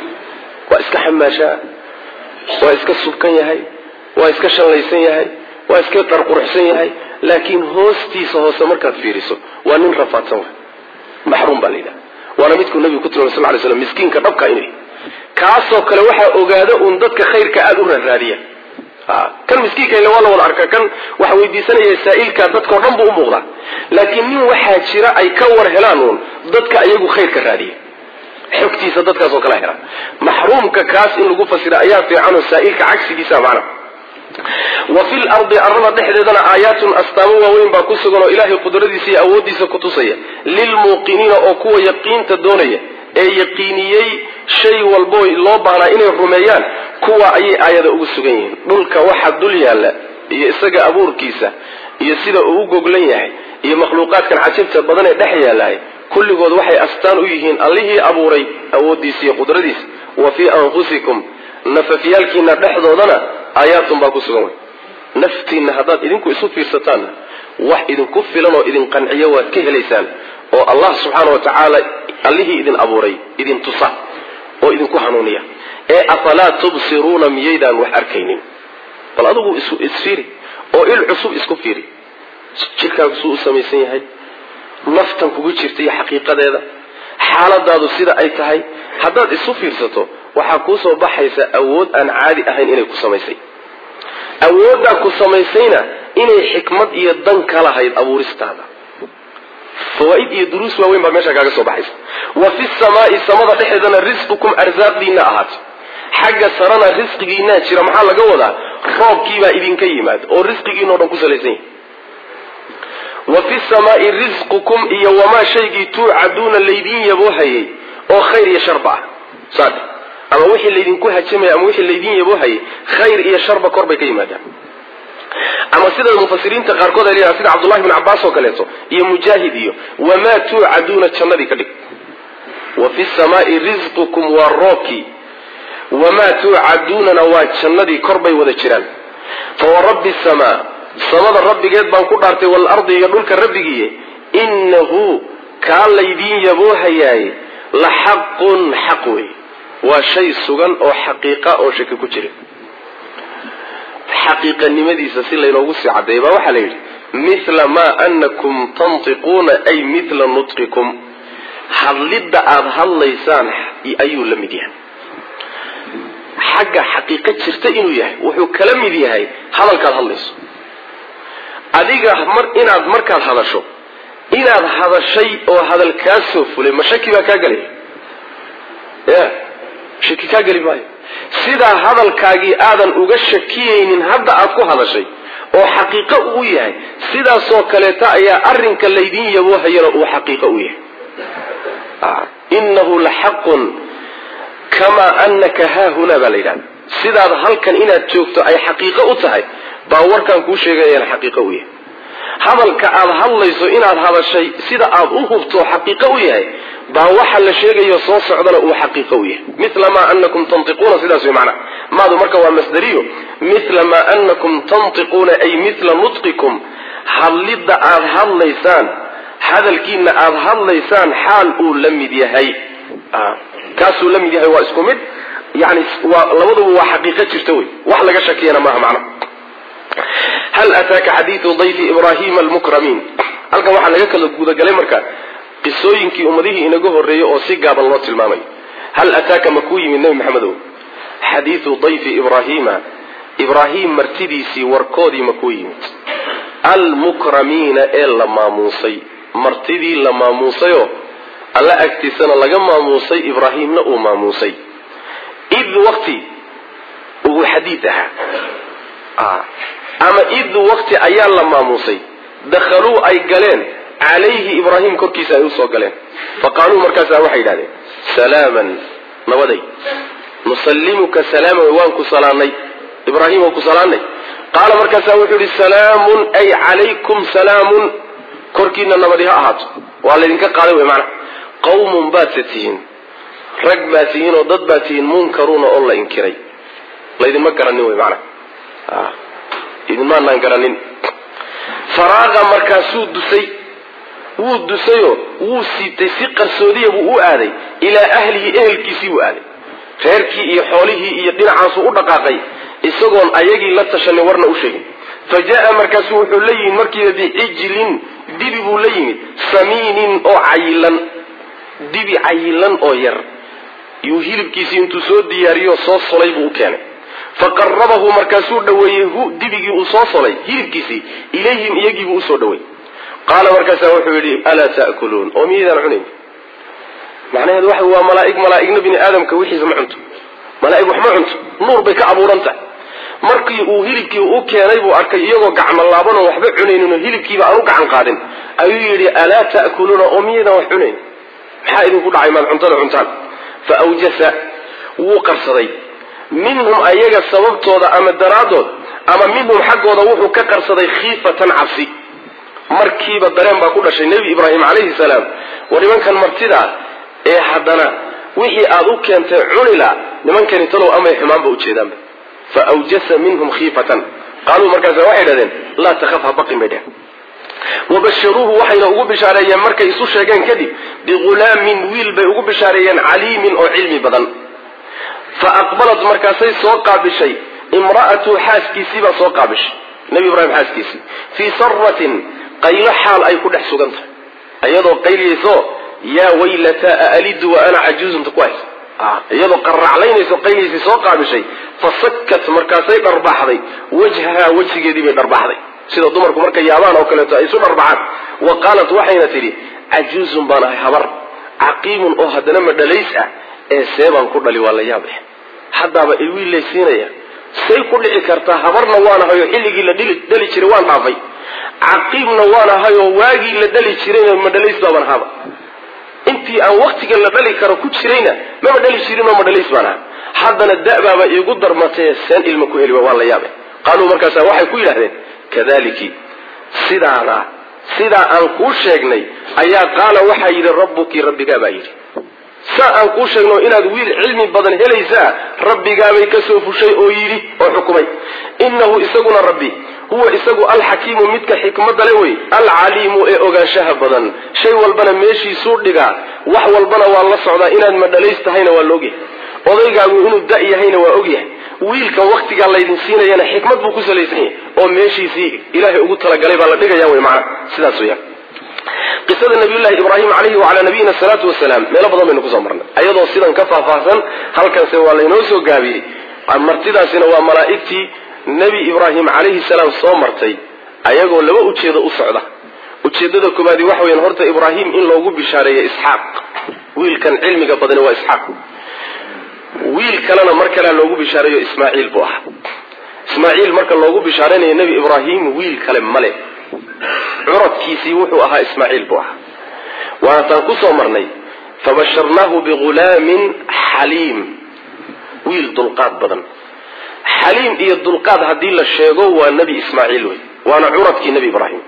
waa iska xamaashaa waa iska subkan yahay waa iska shallaysan yahay waa iska qarquruxsan yahay laakiin hoostiisa hoose markaad fiiriso waa nin rafaadsan wa maxruum baa la yidhahda waana midkuu nabigu ku tilmay sal ly slam miskiinka dhabka inay kaasoo kale waxaa ogaada uun dadka khayrka aada u raaraadiya kan miskiinka ila waa la wada arkaa kan waxa weydiisanaya saa'ilka dadkao dhan buu u muuqdaa laakiin nin waxaa jira ay ka war helaan uun dadka iyagu khayrka raadiya xogtiisa dadkaasoo kala hela maxruumka kaas in lagu fasira ayaa fiicanoo saa'ilka cagsigiisa macna wa fi lardi arlada dhexdeedana aayaatun astaamo waaweyn baa ku sugan oo ilaahay qudradiisa iyo awooddiisa ku tusaya lilmuuqiniina oo kuwa yaqiinta doonaya ee yaqiiniyey shay walbo loo baahnaa inay rumeeyaan kuwa ayay aayada ugu sugan yihiin dhulka waxa dul yaalla iyo isaga abuurkiisa iyo sida uu u goglan yahay iyo makhluuqaadkan cajabta badan ee dhex yaalahay kulligood waxay astaan u yihiin allihii abuuray awooddiisa iyo qudradiisa wa fii anfusikum nafafyaalkiina dhexdoodana aayaatun baa ku sugan wey naftiinna haddaad idinku isu fiirsataanna wax idinku filan oo idin qanciyo waad ka helaysaan oo allah subxaana wa tacaala allihii idin abuuray idin tusa oo idinku hanuuniya ee afalaa tubsiruuna miyaydaan wax arkaynin bal adigu isfiiri oo il cusub isku fiiri jirkaagu suu u samaysan yahay naftan kugu jirta iyo xaqiiqadeeda xaaladaadu sida ay tahay haddaad isu fiirsato waxaa kuu soo baxaysa awood aan caadi ahayn inay ku samaysay awooddaa ku samaysayna inay xikmad iyo dan ka lahayd abuuristaada fawaaid iyo duruus waaweyn baa meesha kaaga soo baxaysa wa fi samaai samada dhexeedana risqukum arsaaqdiina ahaato xagga sarana risqigiinaa jira maxaa laga wadaa roobkiibaa idinka yimaad oo risqigiinao dhan ku salaysan yahay wa fi samaai risqukum iyo wamaa shaygii tuucaduuna laydiin yaboohayay oo khayr iyo sharba ah saad ama wixii laydinku hajamaya ama wixii laydiin yaboohayay khayr iyo sharba kor bay ka yimaadaan ama sida mufasiriinta qaarkood ay leeyahay sida cabdullahi bn cabbaas oo kaleeto iyo mujaahid iyo wamaa tuucaduuna jannadii ka dhig wa fi samaai risqukum waa roobkii wamaa tuucaduunana waa jannadii kor bay wada jiraan fawarabbi samaa samada rabbigeed baan ku dhaartay waalardi iyo dhulka rabbigiiye innahu kaa laydiin yaboohayaaye la xaqun xaq wey waa shay sugan oo xaqiiqa oo shaki ku jirin xaqiiqanimadiisa si laynoogu sii caddeeya baa waxaa la yidhi mithla maa anakum tantiquuna ay mithla nutqikum hadlidda aada hadlaysaan ayuu la mid yahay xagga xaqiiqo jirta inuu yahay wuxuu kala mid yahay hadalkaad hadlayso adiga mar inaad markaad hadasho inaad hadashay oo hadal kaa soo fulay ma shaki baa kaa gelaya ya shaki kaa geli maayo sidaa hadalkaagii aadan uga shakiyaynin hadda aad ku hadashay oo xaqiiqo uu yahay sidaasoo kaleeta ayaa arrinka laydin yaboohayana uu xaqiiqo u yahay inahu la xaqun kamaa anaka haahunaa baa la yidhahda sidaad halkan inaad joogto ay xaqiiqo u tahay baa warkaan kuu sheegayana xaqiiqo u yahay hadalka aad hadlayso inaad hadashay sida aad u hubto xaqiiqo u yahay baa waxa la sheegayo soo socdana uu xaqiiqo u yahay mila maa anakum tantiquuna sidaas way macnaa maadu marka waa masdariyo mila maa anakum tantiquuna ay mila nutqikum hadlidda aad hadlaysaan hadalkiina aad hadlaysaan xaal uu la mid yahay kaasuu la mid yahay waa isku mid yani waa labaduba waa xaqiiqo jirta wey wax laga shakiyana maaha macna hal ataaka xadiidu dayfi ibrahima almukramiin halkan waxaa laga kala gudagalay marka qisooyinkii ummadihii inaga horreeyey oo si gaaban loo tilmaamay hal ataaka ma kuu yimid nebi maxamedow xadiidu dayfi ibrahima ibraahim martidiisii warkoodii ma kuu yimid almukramiina ee la maamuusay martidii la maamuusayoo alla agtiisana laga maamuusay ibraahimna uu maamuusay id waqti uu xadiid ahaa ama id waqti ayaa la maamuusay dakhaluu ay galeen calayhi ibraahim korkiisa ay usoo galeen faqaaluu markaasa waxay yidhahdeen salaaman nabaday nusallimuka salaaman waan ku salaanay ibraahim waan ku salaanay qaala markaasa wuxuu yihi salaamun ay calaykum salaamun korkiina nabadi ha ahaato waa laydinka qaaday wey maanaa qawmun baadse tihiin rag baa tihiin oo dad baa tihiin munkaruuna oo la inkiray laydinma garanin wey maanaa idinmaanaan garanin faraaqa markaasuu dusay wuu dusayoo wuu siibtay si qarsoodiya buu u aaday ilaa ahlihi ehelkiisii buu aaday reerkii iyo xoolihii iyo dhinacaasuu u dhaqaaqay isagoon ayagii la tashanin warna u sheegin fa jaa markaasu wuxuu la yimid markiiba bicijlin dibi buu la yimid samiinin oo cayilan dibi cayilan oo yar yuu hilibkiisii intuu soo diyaariyo soo solay buu u keenay faqarabahu markaasuu dhaweeyey hu dibigii uu soo solay hilibkiisii ilayhim iyagiibuu usoo dhaweeyey qaala markaasaa wuxuu yidhi alaa ta'kuluun oo miyaydaan cunayn macnaheedu waxa waa malaaig malaaigna bini aadamka wixiisa ma cunto malaaig wax ma cunto nuur bay ka abuuran tahay markii uu hilibkii u keenay buu arkay iyagoo gacmo laabanoo waxba cunayninoo hilibkiiba aan u gacan qaadin ayuu yidhi alaa ta'kuluuna oo miyaydaan wax cunayn maxaa idinku dhacay maad cuntada cuntaan fa awjasa wuu qarsaday minhum ayaga sababtooda ama daraaddood ama minhum xaggooda wuxuu ka qarsaday khiifatan cabsi markiiba dareen baa ku dhashay nebi ibraahim calayhi salaam war nimankan martida ee haddana wixii aad u keentay cunila nimankani talow amay xumaanba ujeedaanba fa awjasa minhum khiifatan qaaluu markaasa waxay dhahdeen laa takhaf ha baqin bay dheheen wabasharuuhu waxayna ugu bishaareeyeen markay isu sheegeen kadib bighulaamin wiil bay ugu bishaareeyeen caliimin oo cilmi badan fa aqbalat markaasay soo qaabishay imra'atu xaaskiisii baa soo qaabishay nebi ibraahim xaaskiisii fii saratin qaylo xaal ay ku dhex sugan tahay iyadoo qayliyayso yaa waylataa aalidu wa ana cajuuzunta ku haysa iyadoo qarraclaynayso qayliyaysay soo qaabishay fa sakkat markaasay dharbaxday wajhahaa wejigeedii bay dharbaxday sida dumarku markay yaabaan oo kaleeto ay isu dharbacaan wa qaalat waxayna tidhi cajuuzun baan ahay habar caqiimun oo haddana ma dhalays ah ee seebaan ku dhali waa la yaab eh haddaaba iwiil laysiinaya say ku dhici kartaa habarna waan ahay oo xilligii la dhali jiray waan dhaafay caqiibna waan ahay oo waagii la dhali jirayna ma dhalays baaban ahaba intii aan waktiga la dhali karo ku jirayna mama dhali jirin oo ma dhalays baan aha haddana da'baaba iigu darmatee seen ilma ku heli waa la yaabe qaaluu markaasa waxay ku yidhahdeen kadaliki sidaana sidaa aan kuu sheegnay ayaa qaala waxaa yidhi rabbuki rabbigaa baa yidhi saa aan kuu sheegno inaad wiil cilmi badan helaysaa rabbigaabay ka soo fushay oo yidhi oo xukumay innahu isaguna rabbi huwa isagu alxakiimu midka xikmadda le wey alcaliimu ee ogaanshaha badan shay walbana meeshiisuu dhigaa wax walbana waa la socdaa inaad madhalays tahayna waa la ogyahay odaygaagu inuu da' yahayna waa ogyahay wiilkan waktigaa laydin siinayana xikmad buu ku salaysan yahay oo meeshiisii ilaahay ugu talagalay baa la dhigaya wey macana sidaas weyaan qisada nabiyullahi ibraahim calayhi wacalaa nabiyina salaatu wasalaam meelo badan baynu kusoo marnay ayadoo sidan ka faahfaahsan halkanse waa laynoo soo gaabiyey martidaasina waa malaa'igtii nebi ibraahim calayhi salaam soo martay ayagoo laba ujeedo u socda ujeedada koobaadi waxa weyaan horta ibraahim in loogu bishaareeyo isxaaq wiilkan cilmiga badani waa isxaaq wiil kalena mar kalea loogu bishaareeyo ismaaciil buu ahaa ismaaciil marka loogu bishaaraynayo nebi ibraahim wiil kale male curadkiisii wuxuu ahaa ismaaciil buu ahaa waana taan kusoo marnay fabasharnaahu bigulaamin xaliim wiil dulqaad badan xaliim iyo dulqaad haddii la sheego waa nebi ismaaciil wey waana curadkii nebi ibraahim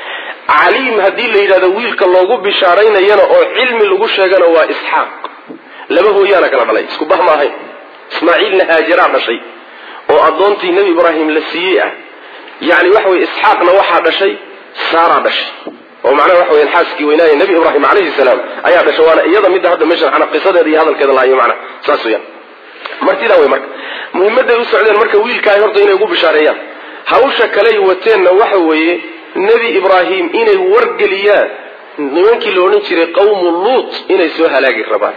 caliim haddii la yidhahdo wiilka loogu bishaaraynayana oo cilmi lagu sheegana waa isxaaq laba hooyaana kala dhalay isku bah ma ahayn ismaaciilna haajaraa dhashay oo addoontii nebi ibraahim la siiyey ah yani waxa weye isxaaqna waxaa dhashay saaraa dhashay oo macnaha waxa weyan xaaskii weynaaya nebi ibraahim calayhi salaam ayaa dhashay waana iyada midda hadda meeshan ana qisadeeda iyo hadalkeeda lahayo macnaha saas weyaan martidaa wey marka muhimaday u socdeen marka wiilkaay horta inay ugu bishaareeyaan hawsha kaley wateenna waxa weeye nebi ibraahim inay wargeliyaan nimankii la odhan jiray qawmu luut inay soo halaagi rabaan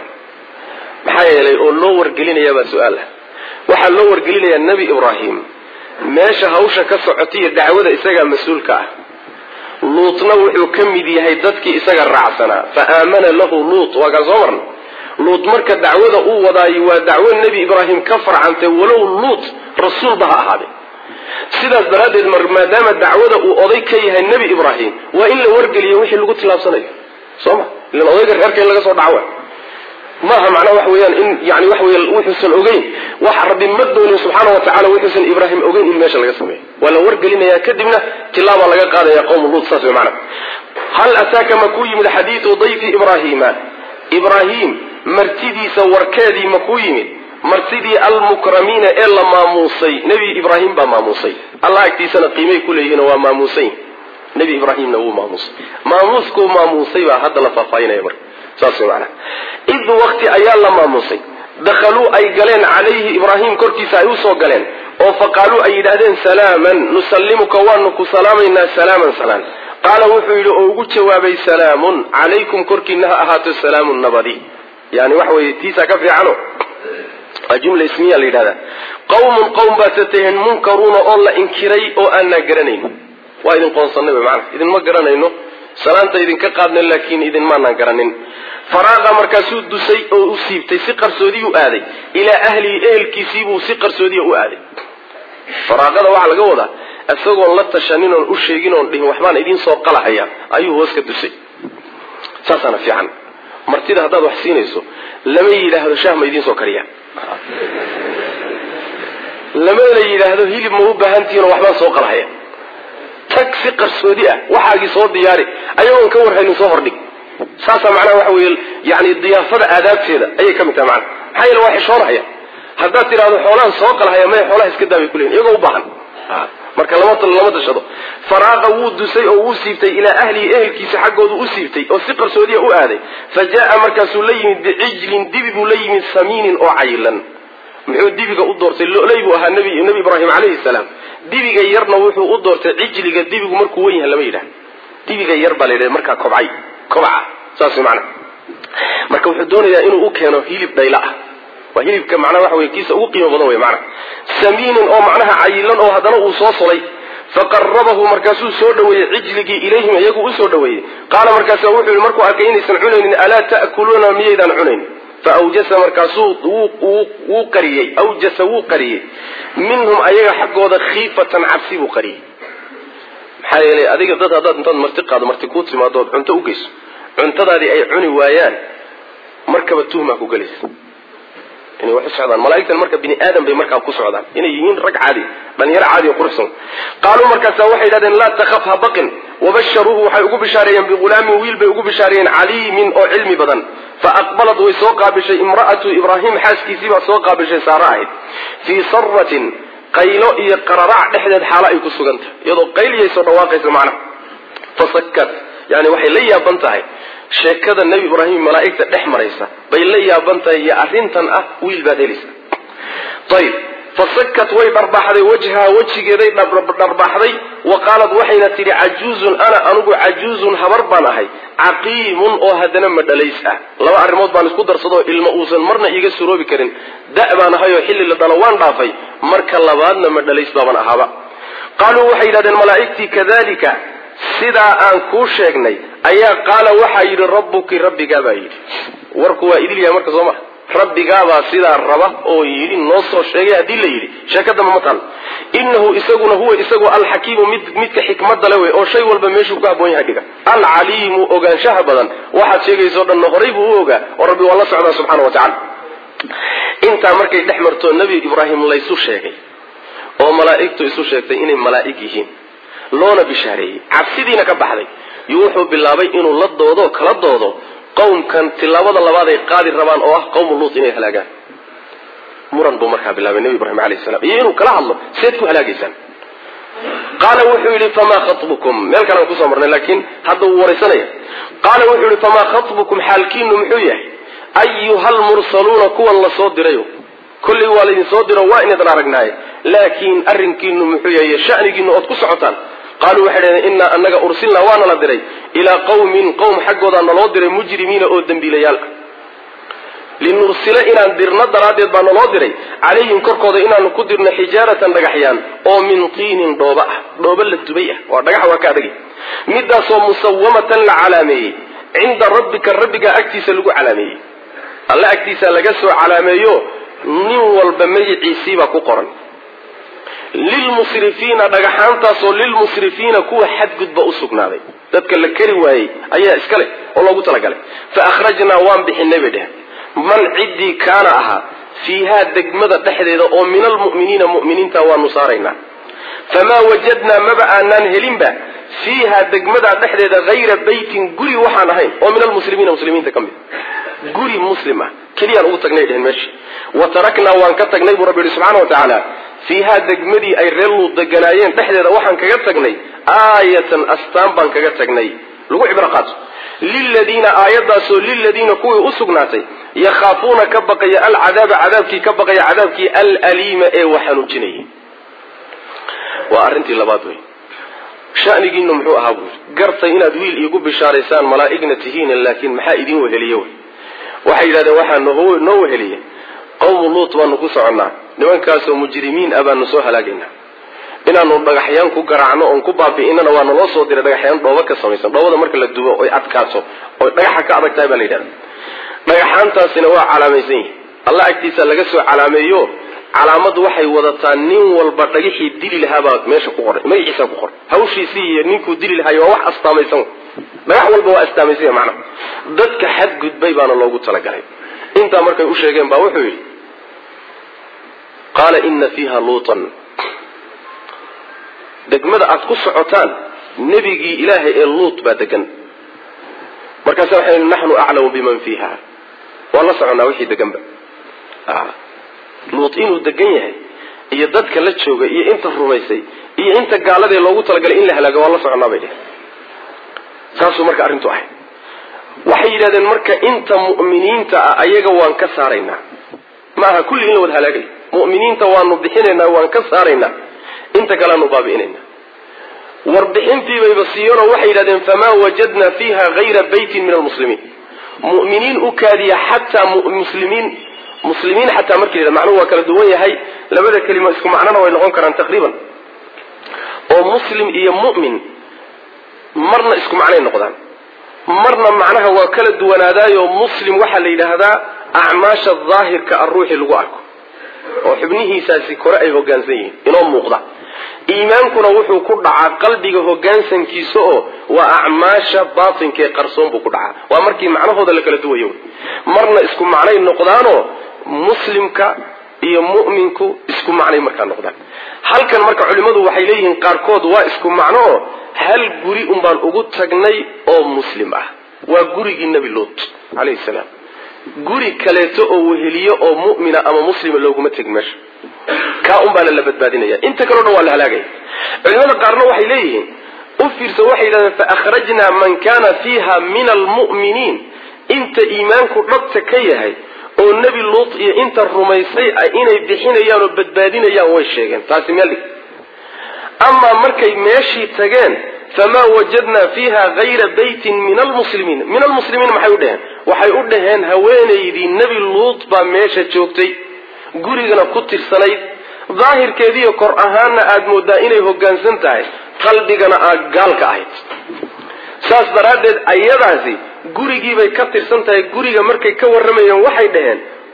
maxaa yeelay oo loo wargelinayaa baa su-aal ah waxaa loo wargelinayaa nebi ibraahim meesha hawsha ka socotay iyo dacwada isagaa mas-uulka ah luutna wuxuu ka mid yahay dadkii isaga raacsanaa fa aamana lahu luut waa kaan soo marna luut marka dacwada uu wadaayo waa dacwo nebi ibraahim ka farcantay walow luut rasuulba ha ahaade sidaas daraaddeed maadaama dacwada uu oday ka yahay nebi ibraahim waa in la wargeliyo wixii lagu tilaabsanayo soo ma ilan odayga reerka in laga soo dhacawa maaha macnaa waxa weeyaan in yani waxa wey wuxuusan ogeyn wax rabbi ma doonin subxaana wa tacala wuxuusan ibraahim ogeyn in meesha laga sameeyo waa la wargelinaya kadibna tilaabaa laga qaadaya qowmu luut saas wey macna hal ataaka ma ku yimid xadiidu dayfi ibraahiima ibraahim martidiisa warkeedii ma ku yimid martidii almukramiina ee la maamuusay nebi ibraahim baa maamuusay allah agtiisana qiimay ku leeyihiin waa maamuusay nebi ibraahimna wuu maamuusay maamuuskuu maamuusay baa hadda la faahfaahinaya marka saas way macnaha id wakti ayaa la maamuusay dakhaluu ay galeen calayhi ibraahim korkiisa ay usoo galeen oo faqaaluu ay yidhaahdeen salaaman nusallimuka waanu ku salaamaynaa salaaman salaan qaala wuxuu yidhi oo ugu jawaabay salaamun calaykum korkiina ha ahaato salaamun nabadi yani waxa weye tiisaa ka fiicano waa jumla ismiya la yidhahdaa qawmun qowm baad tataheen munkaruuna oo la inkiray oo aanaa garanayn waa idin qoonsanay wy maana idinma garanayno salaanta idinka qaadna laakiin idin maanaan garanin faraaqa markaasuu dusay oo u siibtay si qarsoodiyu aaday ilaa ahlihi ehelkiisiibuu si qarsoodiya u aaday faraaqada waxaa laga wadaa isagoon la tashanin oon u sheegin oon dhihin waxbaan idiin soo qalahaya ayuu hoos ka dusay saasaana fiican martida haddaad wax siinayso lama yidhaahdo shaah ma idiin soo kariya lamana yidhaahdo hilib ma u baahantihiinoo waxbaan soo qalahaya tag si qarsoodi ah waxaagii soo diyaari ayagoon ka warhaynin soo hordhig saasaa macnaha waxa weeye yani diyaafada aadaabteeda ayay ka mid tahay macana maxaa yeele waa xishoonahaya haddaad tidhahdo xoolaan soo qalahaya maya xoolaha iska daabay kuleyin iyagoo u baahan marka lama lama tashado faraaqa wuu dusay oo wuu siibtay ilaa ahlihi ehelkiisa xaggoodu u siibtay oo si qarsoodiya u aaday fa jaa markaasuu la yimid bicijlin dibi buu la yimid samiinin oo cayilan muxuu dibiga u doortay loley buu ahaa nebi nebi ibraahim calayhi salaam dibiga yarna wuxuu u doortay cijliga dibigu markuu wen yahay lama yidhahdo dibiga yar baa la yidhahda markaa kobcay kobca saas macana marka wuxuu doonayaa inuu u keeno hilib dhayla ah waa hilibka macnaha waxa wey kiisa ugu qiimo badan wey macana samiinin oo macnaha cayilan oo haddana uu soo solay faqarabahu markaasuu soo dhaweeyey cijligii ilayhim iyagu usoo dhaweeyey qaala markaasa wuxuu yihi markuu arkay inaysan cunaynin alaa ta'kuluuna miyaydaan cunayn faawjasa markaasuu wuu qariyey awjasa wuu qariyey minhum ayaga xaggooda khiifatan cabsi buu qariyey maxaa yeelay adiga dad haddaad intaad marti qaado marti kuu timaado ood cunto u geyso cuntadaadii ay cuni waayaan markaba tuhmaa ku gelaysa inay wax u socdaan malaaigtan marka bini aadam bay markaa ku socdaan inay yihiin rag caadi dhalinyaro caadi oo quruxsan qaaluu markaasa waxay yidhahdeen laa takhaf ha baqin wabasharuuhu waxay ugu bishaareeyeen bighulaamin wiil bay ugu bishaareeyeen caliimin oo cilmi badan fa aqbalad way soo qaabishay imra'atu ibraahim xaaskiisii baa soo qaabishay saare ahayd fii saratin qaylo iyo qararac dhexdeed xaalo ay ku sugan tahay iyadoo qayliyay soo dhawaaqaysa macnaha fasakat yani waxay la yaaban tahay sheekada nebi ibraahim malaa'igta dhex maraysa bay la yaaban tahay iyo arrintan ah wiil baad helaysa ayib fasakat way dharbaaxday wajhaha wejigeeday dharbaaxday wa qaalat waxayna tidhi cajuuzun ana anugu cajuuzun habar baan ahay caqiimun oo haddana madhalays ah laba arrimood baan isku darsadoo ilmo uusan marna iiga suroobi karin da' baan ahay oo xilli la dhalo waan dhaafay marka labaadna madhalays baaban ahaaba qaaluu waxay yidhahdeen malaa'igtii kadalika sidaa aan kuu sheegnay ayaa qaala waxaa yidhi rabbuki rabbigaa baa yidhi warku waa idil yahay marka soo maa rabbigaabaa sidaa raba oo yidhi noo soo sheegay haddii la yidhi sheekadama ma taal inahu isaguna huwa isagu alxakiimu mid midka xikmada le wey oo shay walba meeshuu ku haboon yahay dhiga alcaliimu ogaanshaha badan waxaad sheegayso dhanna horay buu u ogaa oo rabbi waa la socdaa subxaana wa tacala intaa markay dhex marto nebi ibraahim laysu sheegay oo malaa'igtu isu sheegtay inay malaa'ig yihiin loona bishaareeyey cabsidiina ka baxday iyo wuxuu bilaabay inuu la doodo kala doodo qowmkan tilaabada labaad ay qaadi rabaan oo ah qowmu luut inay halaagaan muran buu markaa bilaabay nebi ibraahim alayh salam iyo inuu kala hadlo seed ku halaagaysaan qaala wuxuu yidhi famaa khatbukum meel kale aan kusoo marnay laakiin hadda wuu waraysanaya qaala wuxuu yidhi famaa khatbukum xaalkiinu muxuu yahay ayuha lmursaluuna kuwan la soo dirayo kollay waa laydin soo diro waa inaydin aragnaaye laakiin arrinkiinu muxuu yahay shanigiinu ood ku socotaan qaaluu waxay dhaheen innaa annaga ursilnaa waana la diray ilaa qawmin qowm xaggoodaa naloo diray mujrimiina oo dembiilayaal ah linursila inaan dirno daraaddeed baa naloo diray calayhim korkooda inaanu ku dirno xijaaratan dhagaxyaan oo min tiinin dhooba ah dhooba la dubay ah waa dhagax waa ka adagay midaasoo musawamatan la calaameeyey cinda rabbika rabbigaa agtiisa lagu calaameeyey alle agtiisa laga soo calaameeyo nin walba magiciisiibaa ku qoran lilmusrifiina dhagaxaantaasoo lilmusrifiina kuwa xadgudba u sugnaaday dadka la keri waayey ayaa iska leh oo loogu talagalay fa akhrajnaa waan bixinay bay dheheen man ciddii kaana ahaa fiihaa degmada dhexdeeda oo min almu'miniina mu'miniinta waanu saaraynaa famaa wajadnaa maba aanaan helinba fiiha degmadaa dhexdeeda hayra beytin guri waxaan ahayn oo min almuslimiina muslimiinta ka mid guri muslim ah keliyaan ugu tagnay dhehen meesha wa taraknaa waan ka tagnay buu rabbi yihi subxana wa tacaala fiihaa degmadii ay reer luud deganaayeen dhexdeeda waxaan kaga tagnay aayatan astaan baan kaga tagnay lagu cibro qaato liladiina aayadaasoo liladiina kuwii u sugnaatay yakhaafuuna ka baqaya alcadaaba cadaabkii ka baqaya cadaabkii alaliima ee wax xanuujinayay waa arrintii labaad wey shanigiinu muxuu ahaa buuri gartay inaad wiil iigu bishaaraysaan malaa'igna tihiin laakiin maxaa idin weheliye wey waxay yidhahdeen waxaa noo weheliye qawmu luut baanu ku soconnaa nimankaasoo mujrimiin ah baanu soo halaagaynaa inaanu dhagaxyaan ku garaacno oon ku baabi'inana waa naloo soo diray dhagaxyaan dhooba ka samaysan dhoobada marka la dubo oy adkaato oy dhagaxa ka adag tahay baa la yidhahda dhagaxaantaasina waa calaamaysan yihin alla agtiisa laga soo calaameeyo calaamadu waxay wadataa nin walba dhagixii dili lahaabaa meesha ku qoray magaciisa ku qoray hawshiisii iyo ninkuu dili lahaay waa wax astaamaysan dhagax walba waa astaamaysan macnaha dadka xadgudbay baana loogu talagalay intaa markay u sheegeen baa wuxuu yidhi qaala ina fiiha luutan degmada aad ku socotaan nebigii ilaahay ee luut baa degan markaasa waxay naxnu aclamu biman fiiha waan la soconnaa wixii deganba luut inuu degan yahay iyo dadka la jooga iyo inta rumaysay iyo inta gaaladee loogu talagalay in la halaago waan la soconnaa bay dheheen saasuu marka arrintu ahay waxay yidhahdeen marka inta mu'miniinta ah ayaga waan ka saaraynaa ma aha kulli in la wada halaagayo mu'miniinta waanu bixinaynaa waan ka saaraynaa inta kaleanu baabi'inaynaa warbixintiibayba siiyeenoo waxay yidhahdeen famaa wajadna fiiha hayra beytin min almuslimiin mu'miniin u kaadiya xataa muslimiin muslimiin xataa markii la macnuhu waa kala duwan yahay labada kelimo isku macnona way noqon karaan taqriiban oo muslim iyo mu'min marna isku macnay noqdaan marna macnaha waa kala duwanaadaayo muslim waxaa la yidhaahdaa acmaasha daahirka a ruuxii lagu arko oo xubnihiisaasi kore ay hogaansan yihiin inoo muuqda iimaankuna wuxuu ku dhacaa qalbiga hogaansankiisa oo waa acmaasha baatinkaee qarsoon buu ku dhacaa waa markii macnahooda la kala duwayo marna isku macnay noqdaanoo muslimka iyo mu'minku isku macnay markaa noqdaan halkan marka culimmadu waxay leeyihiin qaarkood waa isku macno oo hal guri unbaan ugu tagnay oo muslim ah waa gurigii nebi luut calayhi salaam guri kaleeto oo weheliyo oo mu'mina ama muslima looguma tegin meesha kaa un baana la badbaadinaya inta kaleo dhan waa la halaagaya culimada qaarna waxay leeyihiin u fiirso waxay yidhahdeen fa akhrajnaa man kana fiiha min almu'miniin inta iimaanku dhabta ka yahay oo nebi luut iyo inta rumaysay inay bixinayaan oo badbaadinayaan way sheegeen taasi meel dhig amaa markay meeshii tageen famaa wajadnaa fiiha hayra beytin min almuslimiin min almuslimiin maxay u dheheen waxay u dhaheen haweenaydii nebi luut baa meesha joogtay gurigana ku tirsanayd daahirkeediiyo kor ahaanna aada moodaa inay hoggaansan tahay qalbigana aad gaalka ahayd saas daraaddeed ayadaasi gurigiibay ka tirsan tahay guriga markay ka warramayeen waxay dhaheen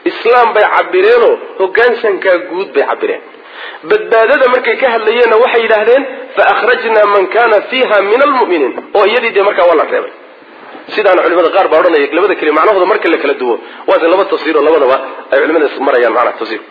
islaam bay cabireenoo hogaansankaa guud bay cabireen badbaadada markay ka hadlayeenna waxay yidhaahdeen fa akhrajnaa man kana fiiha min almu'miniin oo iyadii dee markaa waa la reebay sidaana culimada qaar baa odhanaya labada keli macnahooda marka la kala duwo waase laba tafsiir oo labadaba ay culimada marayaan macnaha tafsiir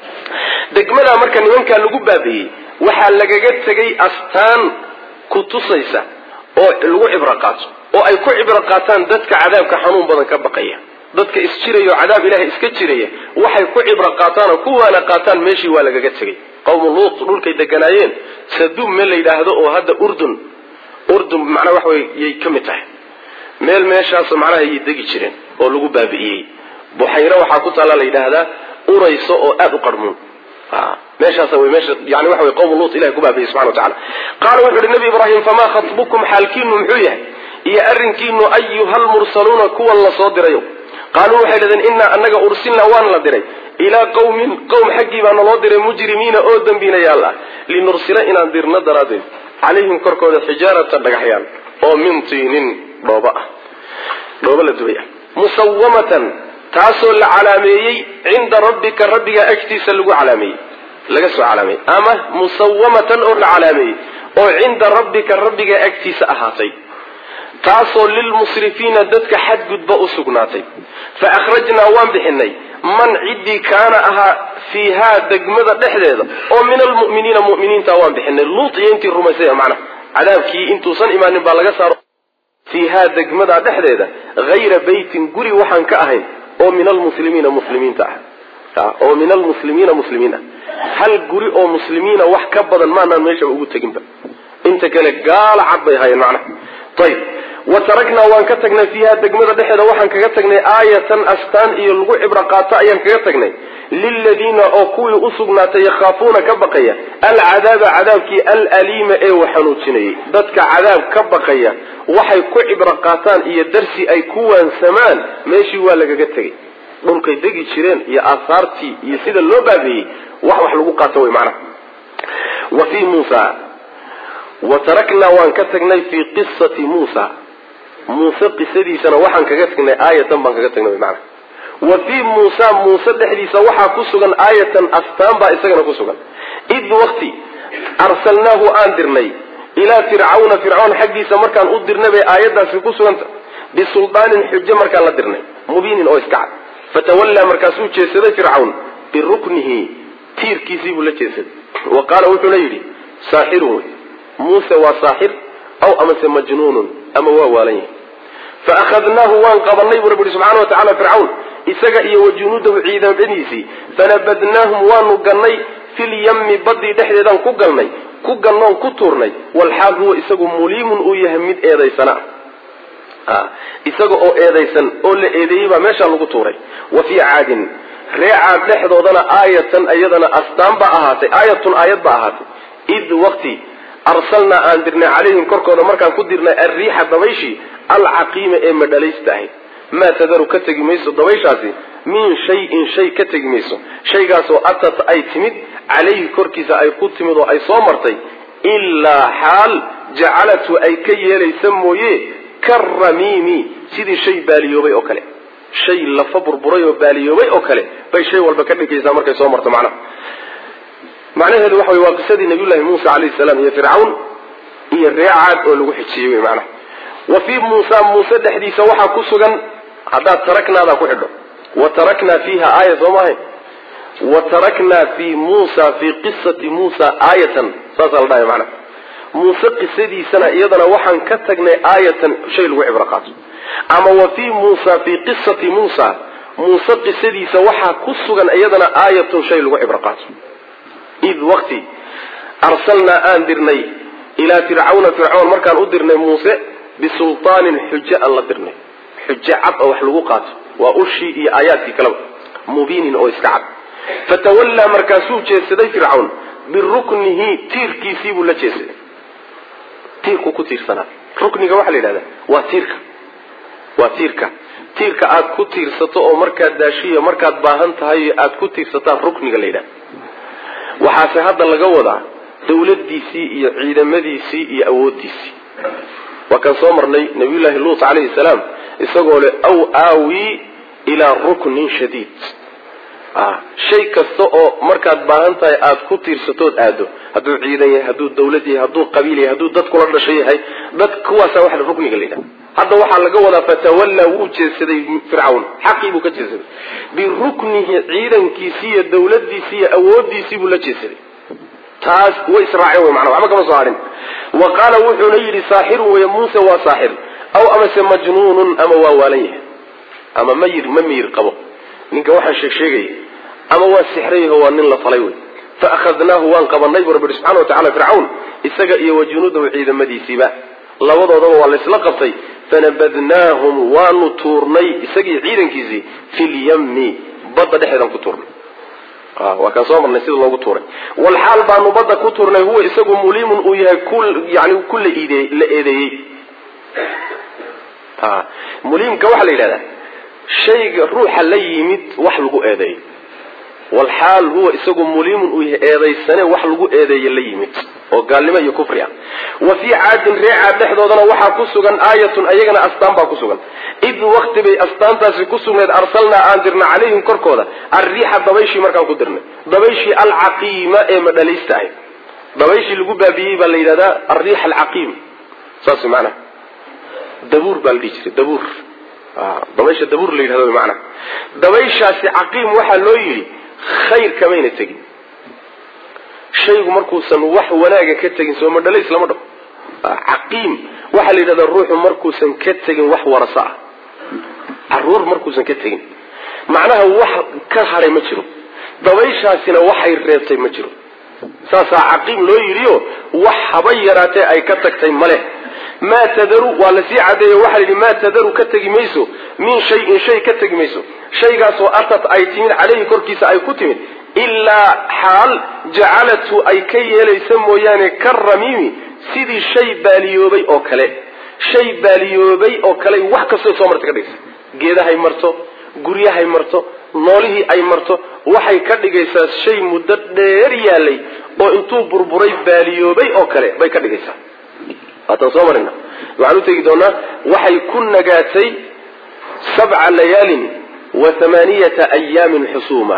degmadaa marka nimankaa lagu baabi'iyey waxaa lagaga tegay astaan ku tusaysa oo lagu cibro qaato oo ay ku cibro qaataan dadka cadaabka xanuun badan ka baqaya dadka isjiraya oo cadaab ilahay iska jiraya waxay ku cibro qaataan oo ku waana qaataan meeshii waa lagaga tegay qawmu luut dhulkay deganaayeen saduum meel la yidhaahdo oo hadda urdun urdun macnaa waxa wey yay ka mid tahay meel meeshaas macnaha yay degi jireen oo lagu baabi'iyey buxayre waxaa ku taalla la yidhaahdaa urayso oo aada u qarmuun meeshaas way meesha yani waxa wey qawmu luut ilahay ku baabiyey subxana wa tacala qaala wuxu uhi nabi ibraahim famaa khatbukum xaalkiinu muxuu yahay iyo arrinkiinu ayuha lmursaluuna kuwan la soo dirayo qaaluu waxay dhahdeen inaa anaga ursilnaa waan la diray ilaa qawmin qowm xaggii baa naloo diray mujrimiina oo dembinayaal ah linursila inaan dirno daraaddeed calayhim korkooda xijaaratan dhagaxyaal oo min tiinin dhooba ah dhooba la dubay ah musawamatan taasoo la calaameeyey cinda rabbika rabbigaa agtiisa lagu calaameeyey laga soo calaameeyey ama musawamatan oo la calaameeyey oo cinda rabbika rabbigaa agtiisa ahaatay taasoo lilmusrifiina dadka xadgudba u sugnaatay fa akhrajnaa waan bixinay man ciddii kaana ahaa fiihaa degmada dhexdeeda oo min almu'miniina mu'miniinta waan bixinay luut iyo intii rumaysay macnaha cadaabkii intuusan imaanin baa laga saaro fiihaa degmada dhexdeeda hayra beytin guri waxaan ka ahayn oo min almuslimiina muslimiinta ah oo min almuslimiina muslimiin ah hal guri oo muslimiina wax ka badan maanaan meeshaba ugu teginba inta kale gaala cad bay ahaayeen macnaha ayib wa taraknaa waan ka tagnay fiiha degmada dhexeeda waxaan kaga tagnay aayatan astaan iyo lagu cibro qaato ayaan kaga tagnay liladiina oo kuwii usugnaatay yakhaafuuna ka baqaya alcadaaba cadaabkii alaliima ee wax xanuujinayay dadka cadaab ka baqaya waxay ku cibro qaataan iyo darsi ay ku waansamaan meeshii waa lagaga tegay dhulkay degi jireen iyo aahaartii iyo sida loo baabeeyey wax wax lagu qaato way macnaha wa fii muusa wa taraknaa waan ka tagnay fii qisati muusa muuse qisadiisana waxaan kaga tagnay aayatan baan kaga tagnay macnaha wa fii muusa muuse dhexdiisa waxaa ku sugan aayatan astaan baa isagana ku sugan id wakti arsalnaahu aan dirnay ilaa fircawna fircoon xaggiisa markaan u dirnay bay aayadaasi ku suganta bisuldaanin xujo markaan la dirnay mubiinin oo iska cad fatawallaa markaasuu jeesaday fircawn biruknihi tiirkiisii buu la jeesaday wa qaala wuxuuna yidhi saaxirun wey muuse waa saaxir aw amase majnuunun ama waa waalan yahay fa akhadnaahu waan qabanay buu rabbi yihi subxana wa tacala fircawn isaga iyo wa junuudahu ciidamadiisii fanabadnaahum waanu gannay filyammi baddii dhexdeedaan ku galnay ku gannoon ku tuurnay walxaal huwa isagu muliimun uu yahay mid eedaysana ah isaga oo eedaysan oo la eedeeyey baa meeshaa lagu tuuray wa fii caadin ree caad dhexdoodana aayatan iyadana astaan ba ahaatay aayatun aayad ba ahaatay id waqti arsalnaa aan dirnay calayhim korkooda markaan ku dirnay alriixa dabayshii alcaqiima ee madhalaysta ahayd maa tadaru ka tegi mayso dabayshaasi min shayin shay ka tegi mayso shaygaasoo atat ay timid calayhi korkiisa ay ku timid oo ay soo martay ilaa xaal jacalatu ay ka yeelaysa mooye karamiimi sidii shay baaliyoobay oo kale shay lafa burburay oo baaliyoobay oo kale bay shay walba ka dhigaysaa markay soo marto macnaha macnaheedu waxa wey waa qisadii nabiyullahi muusa calayhi salaam iyo fircawn iyo reecaad oo lagu xijiyey wey macnaha wa fii muusa muuse dhexdiisa waxaa ku sugan haddaad taraknaadaa ku xidho wa taraknaa fiiha aaya soo maahay wa taraknaa fii muusa fii qisati muusa aayatan saasaa la dhahay macnaha muuse qisadiisana iyadana waxaan ka tagnay aayatan shay lagu cibro qaato ama wa fii muusa fii qisati muusa muuse qisadiisa waxaa ku sugan iyadana aayatun shay lagu cibro qaato id waqti arsalnaa aan dirnay ilaa fircawna fircoon markaan u dirnay muuse bisultaanin xujo aan la dirnay xujo cad oo wax lagu qaato waa ushii iyo aayaadkii kaleba mubiinin oo iska cad fatawallaa markaasuu jeedsaday fircawn biruknihi tiirkiisii buu la jeedsaday tiirku ku tiirsanaa rukniga waxaa la yidhahdaa waa tiirka waa tiirka tiirka aad ku tiirsato oo markaad daashiyo markaad baahan tahay aad ku tiirsataa rukniga la yidhahda waxaase hadda laga wadaa dawladdiisii iyo ciidamadiisii iyo awooddiisii waa kaan soo marnay nabiyullaahi luut calayhi salaam isagoo leh aw aawii ilaa ruknin shadiid shay kasta oo markaad baahan tahay aada ku tiirsatood aado hadduu ciidan yahay hadduu dawlad yahay hadduu qabiil yahay hadduu dad kula dhasho yahay dad kuwaasa waxa rukniga la yidhaha hadda waxaa laga wadaa fatawallaa wuu jeedsaday fircawn xaqii buu ka jeedsaday biruknihi ciidankiisii iyo dawladiisii iyo awoodiisii buu la jeedsaday taas way israaceen wey manaa waxba kama soo harin wa qaala wuxuuna yidhi saaxirun wey muuse waa saaxir aw amase majnuunun ama waa waalan yahay ama mayir ma miyir qabo ninka waxaan sheeg sheegaya ama waa sixrayaho waa nin la falay wey fa akhadnaahu waan qabanay bu rabbi subxana wa tacala fircawn isaga iyo wa junuudahu ciidamadiisiiba labadoodaba waa laysla qabtay fanabadnaahum waanu tuurnay isagii ciidankiisii fi lyami badda dhexeedaan ku tuurnay waa kaan soo marnay sida loogu tuuray walxaal baanu badda ku tuurnay huwa isagu muliimun uu yahay yani ku la eedeeyey muliimka waxaa la yidhahdaa shayga ruuxa la yimid wax lagu eedeeyo walxaal huwa isagu muliimun uu yahay eedaysane wax lagu eedeeye la yimid oo gaalnimo iyo kufri ah wa fii caadin ree caad dhexdoodana waxaa ku sugan aayatun ayagana astaan baa ku sugan id wakti bay astaantaasi ku sugnayd arsalnaa aan dirna calayhim korkooda alriixa dabayshii markaan ku dirnay dabayshii alcaqiima ee madhalaysta ahayd dabayshii lagu baabiyey baa la yidhahdaa alriix alcaqiim saas maanaa dabuur baa la dhihi jiray dabuur dabaysha dabuur la yidhahdo maanaa dabayshaasi caqiim waxaa loo yidhi khayr kamayna tegin shaygu markuusan wax wanaaga ka tegin soo madhalays lama dhaho caqiim waxaa la yidhahdaa ruuxu markuusan ka tegin wax warasa ah caruur markuusan ka tegin macnaha wax ka hadhay ma jiro dabayshaasina waxay reebtay ma jiro saasaa caqiim loo yidhiyo wax haba yaraatee ay ka tagtay maleh maa tadaru waa lasii cadeeyo waxaa la yidhi maa tadaru ka tegi mayso min shayin shay ka tegi mayso shaygaasoo atat ay timid caleyhi korkiisa ay ku timid ilaa xaal jacalathu ay ka yeelaysa mooyaane ka ramiimi sidii shay baaliyoobay oo kale shay baaliyoobay oo kale wax kastoo soo marta ka dhigaysa geedahay marto guryahay marto noolihii ay marto waxay ka dhigaysaa shay muddo dheer yaalay oo intuu burburay baaliyoobay oo kale bay ka dhigaysaa waataan soo marina waxaan u tegi doonaa waxay ku nagaatay sabca layaalin wa hamaaniyata ayaamin xusuuma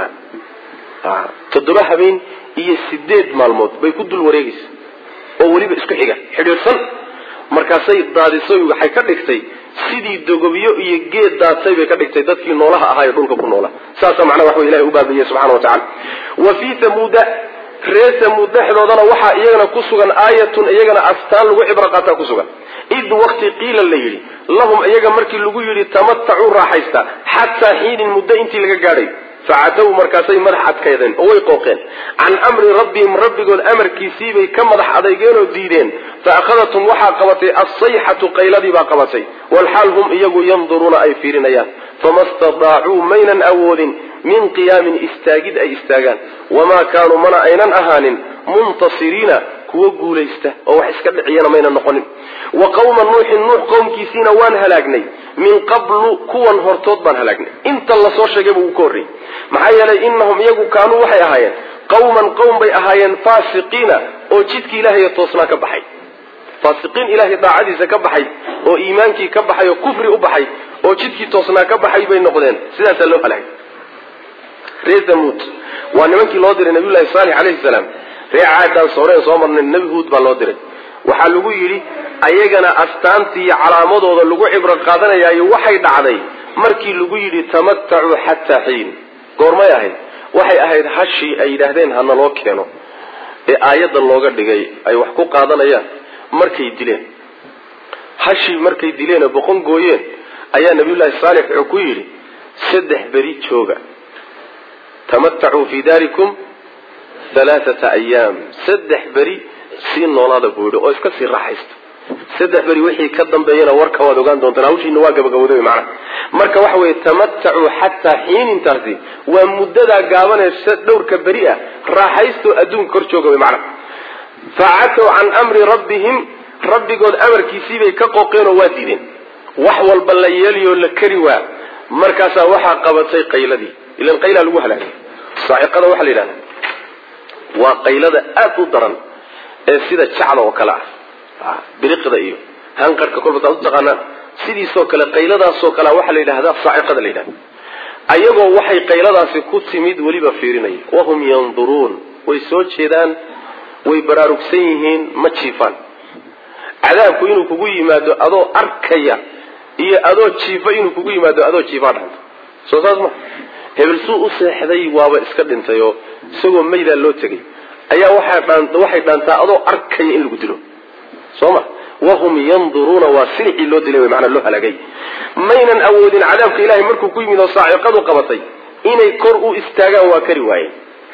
toddoba habeen iyo sideed maalmood bay ku dul wareegaysa oo weliba isku xiga xidhiidhsan markaasay daadisoy waxay ka dhigtay sidii dogobyo iyo geed daatay bay ka dhigtay dadkii noolaha ahaa ee dhulka ku noola saasa macnaha wax wey ilahi u baabiye subxana wa tacala wa fii tamuuda reer tamuud dhexdoodana waxaa iyagana ku sugan aayatun iyagana astaan lagu cibro qaataa ku sugan id wakti qiila la yidhi lahum iyaga markii lagu yidhi tamatacuu raaxaysta xataa xiinin muddo intii laga gaadhay facadaw markaasay madax adkaydeen oo way qooqeen can amri rabbihim rabbigood amarkiisiibay ka madax adeygeen oo diideen fa akhadathum waxaa qabatay alsayxatu qayladii baa qabatay walxaal hum iyagu yanduruuna ay fiirinayaan fama stadaacuu maynan awoodin min qiyaamin istaagid ay istaagaan wamaa kaanuu mana aynan ahaanin muntasiriina kuwa guulaysta oo wax iska dhiciyana maynan noqonin wa qawma nuuxin nuux qowmkiisiina waan halaagnay min qablu kuwan hortood baan halaagnay inta lasoo sheegayba uu ka horreeyey maxaa yeelay inahum iyagu kaanuu waxay ahaayeen qawman qowm bay ahaayeen faasiqiina oo jidkii ilaahay toosnaa ka baxay faasiqiin ilaahay daacadiisa ka baxay oo iimaankii ka baxay oo kufri u baxay oo jidkii toosnaa ka baxay bay noqdeen sidaasaa loo halaagay reer thamuud waa nimankii loo diray nabiyullahi saalix calayhi salaam reer caadaan sooreen soo marnay nebi huud baa loo diray waxaa lagu yidhi ayagana astaantii iyo calaamadooda lagu cibro qaadanayaayo waxay dhacday markii lagu yidhi tamatacuu xataa xiin goormay ahayd waxay ahayd hashii ay yidhaahdeen hana loo keeno ee aayadda looga dhigay ay wax ku qaadanayaan markay dileen hashii markay dileenoo boqon gooyeen ayaa nabiyullaahi saalix wuxuu ku yidhi saddex beri jooga tamatacuu fii daarikum halaaata ayaam saddex beri sii noolaada buu yidhi oo iska sii raaxaysta saddex beri wixii ka dambeeyana warka waad ogaan doontaan hawshiina waa gabagabooday macnaha marka waxa weeye tamatacuu xataa xiinintaasi waa muddadaa gaabanee dhowrka beri ah raaxaystoo adduunka kor jooga way macnaha facatow can amri rabbihim rabbigood amarkiisiibay ka qooqeen oo waa diideen wax walba la yeeliyoo la kari waa markaasaa waxaa qabatay qayladii ilan qaylaa lagu halaagay saaciqada waxaa la yidhahda waa qaylada aada u daran ee sida jacla oo kale ah biriqda iyo hanqarhka kolba taad u taqaanaan sidiisoo kale qayladaasoo kalea waxaa la yidhahdaa saaciqada la yidhahda ayagoo waxay qayladaasi ku timid weliba fiirinaya wahum yanduruun way soo jeedaan way baraarugsan yihiin ma jiifaan cadaabku inuu kugu yimaado adoo arkaya iyo adoo jiifa inuu kugu yimaado adoo jiifaa dhanta soo saas ma hebel suu u seexday waaba iska dhintay oo isagoo maydaa loo tegay ayaa waxay dhaantaa adoo arkaya in lagu dilo soo ma wahum yanduruuna waa silicii loo dilay manaa loo halaagay maynan awoodin cadaabka ilahay markuu ku yimid oo saaciqadu qabatay inay kor u istaagaan waa kari waayeen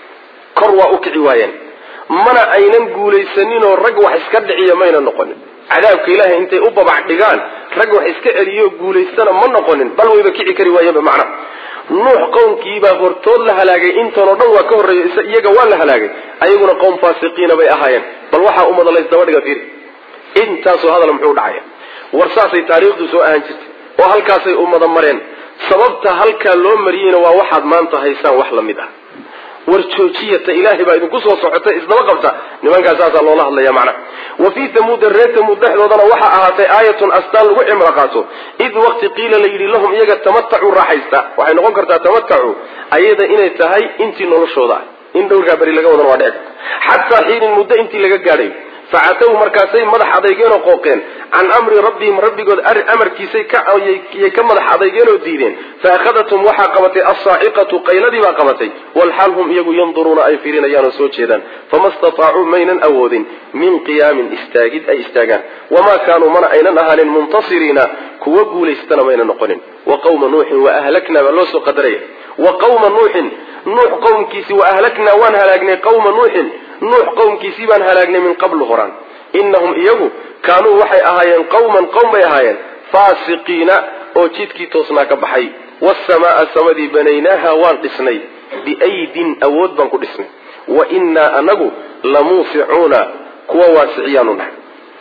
kor waa u kici waayeen mana aynan guulaysaninoo rag wax iska dhiciya mayna noqonin cadaabka ilaahay intay u babac dhigaan rag wax iska celiyo guulaystana ma noqonin bal wayba kici kari waayeenba macna nuux qowmkiibaa hortood la halaagay intanoo dhan waa ka horreeya iyaga waa la halaagay ayaguna qowm faasiqiina bay ahaayeen bal waxaa umada laysdaba dhiga fiiri intaasoo hadal muxuu dhacaya war saasay taariikhdu soo ahaan jirtay oo halkaasay ummada mareen sababta halkaa loo mariyeyna waa waxaad maanta haysaan wax lamid ah war joojiyata ilaahay baa idinku soo socotay isdaba qabta nimankaas saasaa loola hadlaya macna wa fii tamuuda reer tamuud dhexdoodana waxaa ahaatay aayatun astaan lagu cimro qaato id waqti qiila la yidhi lahum iyaga tamatacuu raaxaysta waxay noqon kartaa tamatacu ayada inay tahay intii noloshooda ah in dhowrkaa beri laga wadan waa dhici karta xataa xiinin muddo intii laga gaadhay facatow markaasay madax adeygeenoo qooqeen can amri rabbihim rabbigood amarkiisay kayay ka madax adeygeenoo diideen faahadathum waxaa qabatay alsaaciqatu qayladii baa qabatay walxaal hum iyagu yanduruuna ay fiirinayaan oo soo jeedaan fama stataacuu maynan awoodin min qiyaamin istaagid ay istaagaan wamaa kaanuu mana aynan ahaanin muntasiriina kuwa guulaystana mayna noqonin wa qawma nuuxin wa ahlaknaa baa loo soo qadaraya wa qawma nuuxin nuux qowmkiisi wa ahlaknaa waan halaagnay qawma nuuxin nuux qowmkiisii baan halaagnay min qablu horaan innahum iyagu kaanuu waxay ahaayeen qawman qowm bay ahaayeen faasiqiina oo jidkii toosnaa ka baxay waasamaaa samadii banaynaaha waan dhisnay biaydin awood baan ku dhisnay wa innaa anagu lamuusicuuna kuwa waasiciyaanu nahay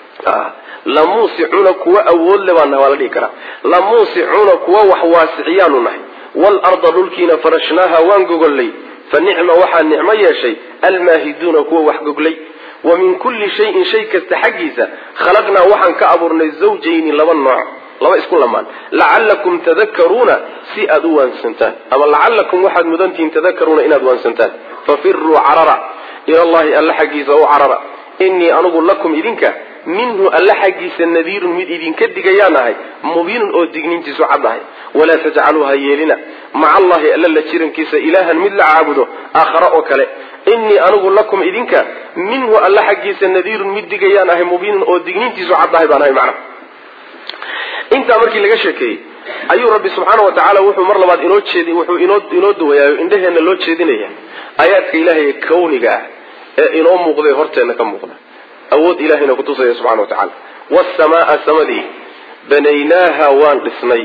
lamuusicuuna kuwa awood le baan nahay waa la dhihi karaa lamuusicuuna kuwa wax waasiciyaanu nahay waalarda dhulkiina farashnaaha waan gogollay fa nicma waxaa nicmo yeeshay almaahiduuna kuwa wax goglay wa min kulli shayin shay kasta xaggiisa khalaqnaa waxaan ka abuurnay zawjayni laba nooc laba isku lamaan lacallakum tadakaruuna si aada u waansantaan ama lacallakum waxaad mudantihiin tadakaruuna inaad waansantaan fafiruu carara ilallahi alla xaggiisa u carara innii anugu lakum idinka minhu alla xaggiisa nadiirun mid idinka digayaan ahay mubiinun oo digniintiisu cad ahay walaa tajcaluu ha yeelina maca allahi alla la jirankiisa ilaahan mid la caabudo aakhare oo kale innii anigu lakum idinka minhu alla xaggiisa nadiirun mid digayaan ahay mubiinun oo digniintiisu cad ahay baan ahay macna intaa markii laga sheekeeyey ayuu rabbi subxaana wa tacaala wuxuu mar labaad inoo jeedi wuxuu inoo inoo duwayaayo indhaheenna loo jeedinaya aayaadka ilaahay ee kawniga ah ee inoo muuqday horteenna ka muuqda awood ilahayna kutusaya subxana wa tacala waasamaaa samadii banaynaaha waan dhisnay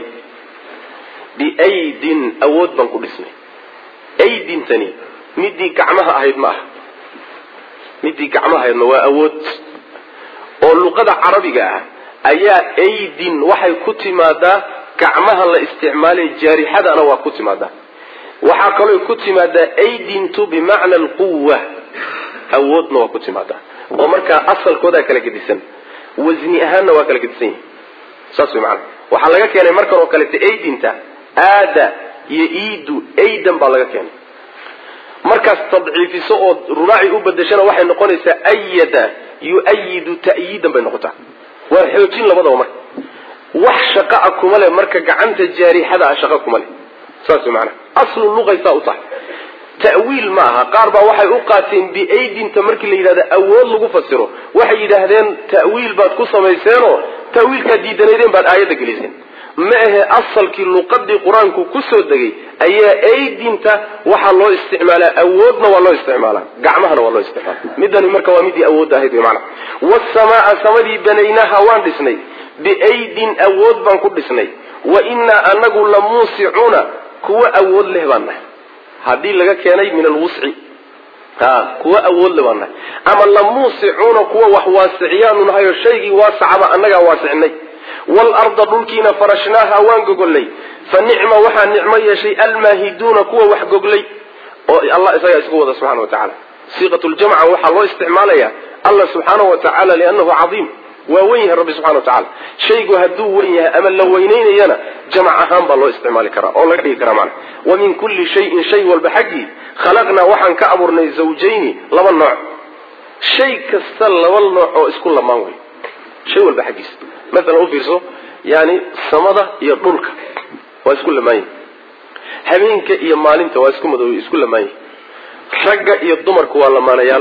biaydin awood baan ku dhisnay aydintani midii gacmaha ahayd ma aha midii gacmaha ahaydma waa awood oo luqada carabiga ah ayaa aydin waxay ku timaadaa gacmaha la isticmaalay jaarixadana waa ku timaadaa waxaa kaloo ku timaadaa aydintu bimacna alquwa awoodna waa ku timaadaa oo markaa asalkoodaa kala gedisan wasni ahaanna waa kala gedisan yihi saas way macanaa waxaa laga keenay markan oo kalete aydinta aada iyo iidu aydan baa laga keenay markaas tadciifiso oo rubaaci u bedeshana waxay noqonaysaa ayada yu-ayidu ta'yiidan bay noqotaa waa xoojin labadaba marka wax shaqaa kuma leh marka gacanta jaarixada ah shaqa kuma leh saas way macanaa aslu luqaysaa u tahay ta'wiil ma aha qaar baa waxay u qaateen biaydinta markii la yidhahdo awood lagu fasiro waxay yidhaahdeen ta'wiil baad ku samayseenoo ta'wiilkaad diidanaydeen baad aayadda geliseen ma ahe asalkii luqadii qur-aanku kusoo degay ayaa aydinta waxaa loo isticmaalaa awoodna waa loo isticmaalaa gacmahana waa loo isticmaala midani marka waa midii awoodda ahayd wy maana waasamaaa samadii banaynaha waan dhisnay biaydin awood baan ku dhisnay wa innaa anagu lamuusicuuna kuwa awood leh baan nahay haddii laga keenay min alwusci a kuwa awood le baan nahay ama lamuusicuuna kuwa wax waasiciyaanu nahay oo shaygii waasacaba annagaa waasicnay waalarda dhulkiina farashnaaha waan gogollay fa nicma waxaa nicmo yeeshay almaahiduuna kuwa wax goglay oo allah isagaa isku wada subxana wa tacala siiqat ljamca waxaa loo isticmaalaya allah subxaana wa tacaala liannahu cadiim waa wen yahay rabbi subxana wa tacala shaygu hadduu wen yahay ama la weynaynayana jamac ahaan baa loo isticmaali karaa oo laga dhigi karaa macna wa min kulli shayin shay walba xaggii khalaqnaa waxaan ka abuurnay zawjayni laba nooc shay kasta laba nooc oo isku lamaan wey shay walba xaggiisa maalan u fiirso yani samada iyo dhulka waa isku lamaan yihi habeenka iyo maalinta waa isku madow isku lamaan yihi ragga iyo dumarku waa lamaanayaal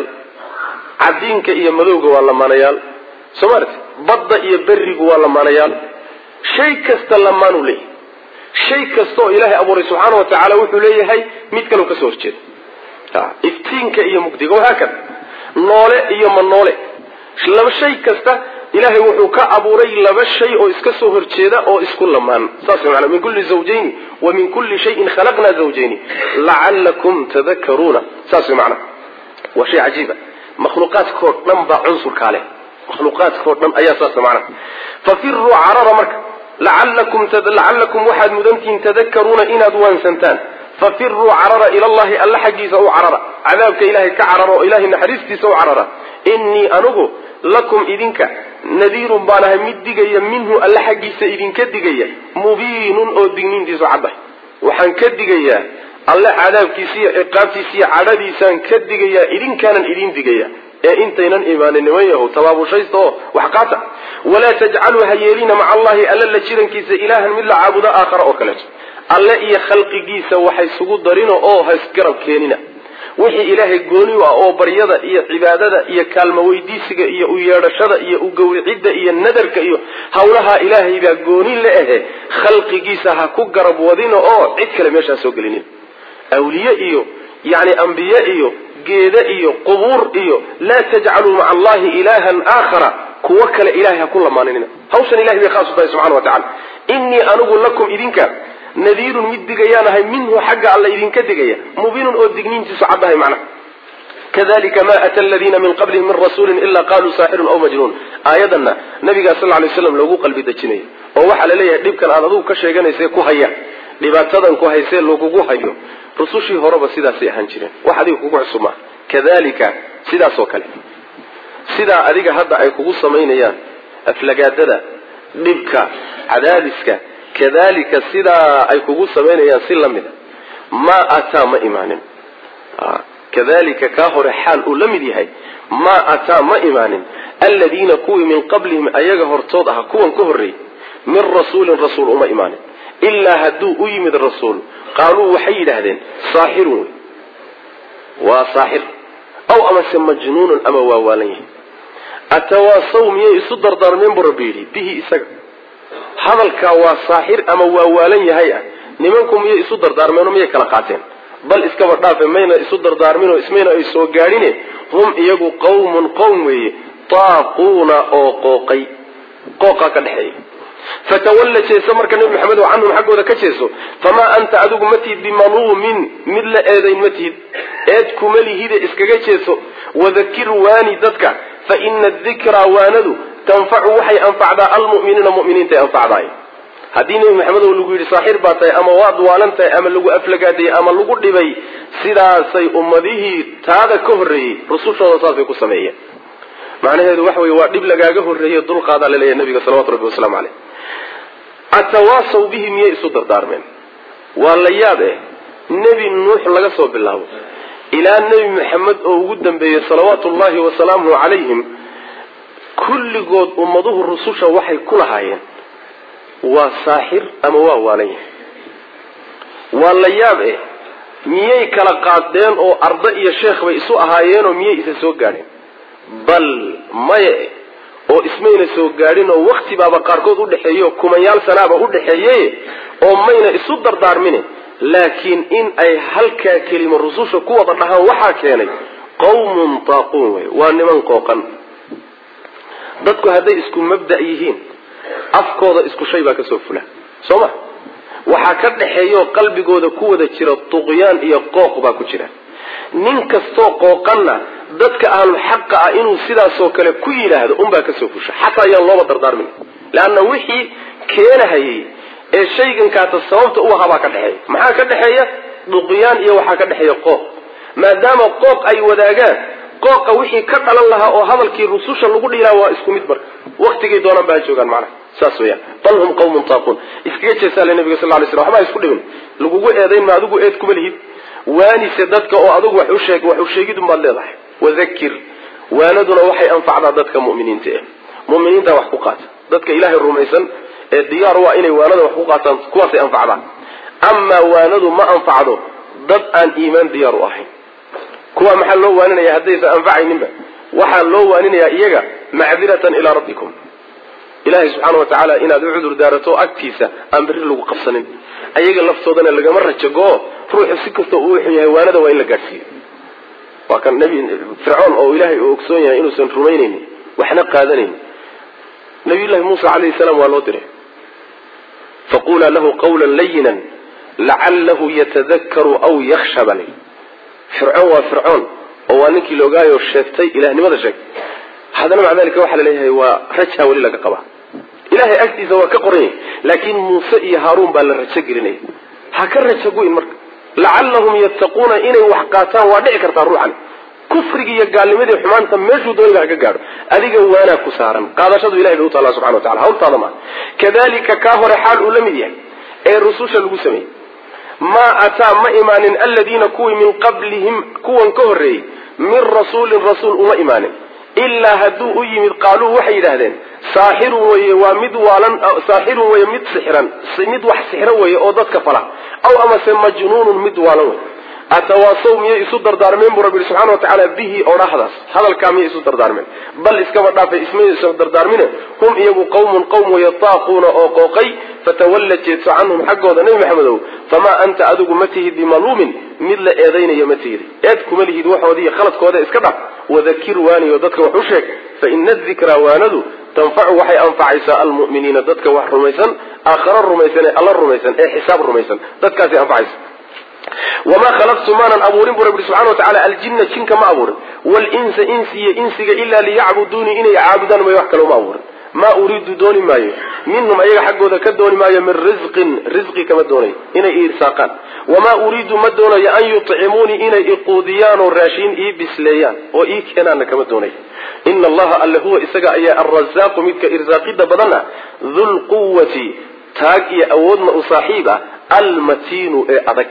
cadiinka iyo madowga waa lamaanayaal soo maarti badda iyo berigu waa lamaanayaal shay kasta lamaanuu leeyahay shay kastaoo ilaahay abuuray subxaana wa tacaala wuxuu leeyahay mid kaleo kasoo horjeeda iftiinka iyo mugdiga wahaakada noole iyo ma noole laba shay kasta ilaahay wuxuu ka abuuray laba shay oo iska soo horjeeda oo isku lamaan saas maana min kulli zawjayni wa min kulli shayin khalaqnaa zawjayni lacalakum tadakaruuna saas way macana waa shay cajiiba makhluuqaadkao dhan baa cunsurkaa leh makhluuqaadkao dhan ayaa saas macana fafiruu carara marka lacalakum lacalakum waxaad mudantihiin tadakaruuna inaad waansantaan fafiruu carara ila allahi alla xaggiisa u carara cadaabka ilahay ka carara oo ilahay naxariistiisa u carara innii anugu lakum idinka nadiirun baan ahay mid digaya minhu alla xaggiisa idinka digaya mubiinun oo digniintiisu caddahay waxaan ka digayaa alle cadaabkiisa iyo ciqaabtiisa iyo cadhadiisaan ka digayaa idinkaanan idin digaya ee intaynan imaanin niman yahow tabaabushaysta oo wax qaata walaa tajcaluu ha yeelina maca allahi alla la jirankiisa ilaahan mid la caabudo aakhara oo kaleeto alle iyo khalqigiisa waxay sugu darino oo haysgarab keenina wixii ilaahay gooni u ah oo baryada iyo cibaadada iyo kaalmo weydiisiga iyo u yeedhashada iyo u gowricidda iyo nadarka iyo hawlaha ilaahay baa gooni la ahe khalqigiisa ha ku garab wadino oo cid kale meeshaa soo gelinin awliye iyo yani ambiye iyo geede iyo qubuur iyo laa tajcaluu maca allahi ilaahan aakhara kuwo kale ilahay ha ku lamaaninina hawshan ilahay bay khaas u tahay subxana wa tacala innii anigu lakum idinka nadiirun mid digayaan ahay minhu xagga alla idinka digaya mubiinun oo digniintiisu caddahay macna kadalika ma ata aladiina min qablihim min rasuulin ila qaluu saaxirun aw majnuun aayadana nabigaa sal lay slam loogu qalbi dejinayo oo waxaa laleeyahay dhibkan aad adugu ka sheeganayse ku haya dhibaatadan ku haysee lagugu hayo rusushii horeba sidaasay ahaan jireen wax adiga kugu cusub maaha kadalika sidaas oo kale sidaa adiga hadda ay kugu samaynayaan aflagaadada dhibka cadaadiska kadalika sidaa ay kugu samaynayaan si la mida maa ataa ma imaanin kadalika kaa hore xaal uu la mid yahay maa ataa ma imaanin aladiina kuwii min qablihim ayaga hortood aha kuwan ka horreeyey min rasuulin rasuul uma imaanin ilaa hadduu u yimid rasuul qaaluu waxay yidhaahdeen saaxirun wey waa saaxir aw amase majnuunun ama waa waalan yahay atawaasaw miyay isu dardaarmeen buu rabbi yidhi bihi isaga hadalkaa waa saaxir ama waa waalan yahay ah nimanku miyay isu dardaarmeenoo miyay kala qaateen bal iskaba dhaafe mayna isu dardaarminoo ismayna ay soo gaadhine hum iyagu qawmun qowm weeye taaquuna oo qooqay qooqaa ka dhexeeya fatawalla jeeso marka nebi maxamed oo canhum xaggooda ka jeeso famaa anta adigu ma tihid bimaluumin mid la eedayn ma tihid eed kuma lihide iskaga jeeso wadakir waani dadka fa ina dikraa waanadu tanfacu waxay anfacdaa almu'miniina mu'miniintay anfacdaay haddii nebi maxamed oo lagu yidhi saaxir baa tahay ama waad waalan tahay ama lagu aflagaadayey ama lagu dhibay sidaasay ummadihii taada ka horreeyey rusushooda saasay ku sameeyeen macnaheedu waxa weye waa dhib lagaaga horreeye dulqaadaa laleeyahay nabiga salawatu rabbi wasalaamu caleyh atawaasaw bihi miyay isu dardaarmeen waa la yaab eh nebi nuux laga soo bilaabo ilaa nebi maxamed oo ugu dambeeyey salawaatu ullahi wasalaamuhu calayhim kulligood ummaduhu rususha waxay ku lahaayeen waa saaxir ama waa waalan yahay waa la yaab eh miyay kala qaadeen oo arda iyo sheekh bay isu ahaayeenoo miyay isa soo gaadheen bal maya oo ismayna soo gaadhin oo wakti baaba qaarkood udhexeeyo kumanyaal sanaaba udhexeeye oo mayna isu dardaarmine laakiin in ay halkaa kelimo rususha ku wada dhahaan waxaa keenay qawmun taaquun wey waa niman qooqan dadku hadday isku mabda' yihiin afkooda isku shay baa kasoo fula soo ma waxaa ka dhexeeyaoo qalbigooda ku wada jira tuqyaan iyo qooq baa ku jira nin kastoo qooqanna dadka ahlul xaqa ah inuu sidaasoo kale ku yidhaahdo unbaa kasoo fusha xataa ayaan looba dardaarmin leanna wixii keenahayay ee shaygankaata sababta u ahaa baa ka dhexeeya maxaa ka dhexeeya duqyaan iyo waxaa ka dhexeeya qooq maadaama qooq ay wadaagaan qooqa wixii ka dhalan lahaa oo hadalkii rususha lagu dhiilaa waa isku mid marka waktigay doonaan ba ha joogaan macnaha saas weyaan bal hum qawmun taaquun iskaga jeesaale nabiga sal lay slam waxba isku dhibin lagugu eedayn ma adigu eed kuma lihid waanise dadka oo adigu wax u sheeg wax u sheegidun baad leedahay wadakir waanaduna waxay anfacdaa dadka mu'miniinta eh mu'miniinta wax ku qaata dadka ilaahay rumaysan ee diyaar u ah inay waanada wax ku qaataan kuwaasay anfacdaan amaa waanadu ma anfacdo dad aan iimaan diyaar u ahayn kuwa maxaa loo waaninaya haddaysan anfacayninba waxaa loo waaninayaa iyaga macdiratan ilaa rabbikum ilaahay subxaana wa tacaala inaad u cudur daarato agtiisa aan berri lagu qabsanin ayaga laftoodana lagama rajagoo ruuxu si kastoo uu xun yahay waanada waa in la gaadhsiiyo waa kan nebi fircoon oo ilaahay uu ogsoon yahay inuusan rumaynaynin waxna qaadanaynin nabiyullahi muusa calayhi salaam waa loo diray faqulaa lahu qawlan layinan lacalahu yatadakaru aw yaksha bale fircoon waa fircoon oo waa ninkii laogaayo sheegtay ilahnimada sheegtay haddana maca dalika waxaa laleeyahay waa rajaa weli laga qabaa ilahay agtiisa waa ka qoran yahay laakiin muuse iyo haaruun baa la rajo gelinaya ha ka rajo gu'in marka lacallahum yattaquuna inay wax qaataan waa dhici kartaa ruuxan kufrigi iyo gaalnimadii xumaanta meeshuu dooniba ha ka gaadho adiga waanaa ku saaran qaadashadu ilahay bay u taallaa subxana wa tacala hawltaada maa kadalika kaa hore xaal uu la mid yahay ee rususha lagu sameeyey maa ataa ma imaanin aladiina kuwii min qablihim kuwan ka horreeyey min rasuulin rasuul uma imaanin ilaa hadduu u yimid qaaluu waxay yidhaahdeen saaxirun weye waa mid waalan saaxirun weye mid sixiran mid wax sixro weye oo dadka fala aw amase majnuunun mid waalan wey atawaasaw miyay isu dardaarmeen buu rabbi yihi subxana wa tacaala bihi odhahdaas hadalkaa miyay isu dardaarmeen bal iskaba dhaafay ismay isu dardaarmine hum iyagu qawmun qowm weye taaquuna oo qooqay fatawalla jeedso canhum xaggooda nebi maxamedow famaa anta adigu ma tihid bimaluumin mid la eedaynayo ma tihid eed kuma lihid waxoodiiyo khaladkooda iska dhaf wadakir waaniyo dadka wax u sheeg fa ina adikraa waanadu tanfacu waxay anfacaysaa almu'miniina dadka wax rumaysan aakharo rumaysan ee alla rumaysan ee xisaab rumaysan dadkaasay anfacaysa wamaa khalaqtu maanan abuurin buu rabbi subxana wa tacala aljinna jinka ma abuurin walinsa insi iyo insiga ilaa liyacbuduunii inay caabudaan mayo wax kale uma abuurin maa uriidu dooni maayo minhum ayaga xaggooda ka dooni maayo min risqin risqi kama doonayo inay iirsaaqaan wamaa uriidu ma doonayo an yuطcimuunii inay iquudiyaan oo raashiin ii bisleeyaan oo ii keenaanna kama doonayo ina allaha alle huwa isaga ayaa alrasaaqu midka irsaaqida badanna dulquwati taag iyo awoodna u saaxiib ah almatiinu ee adag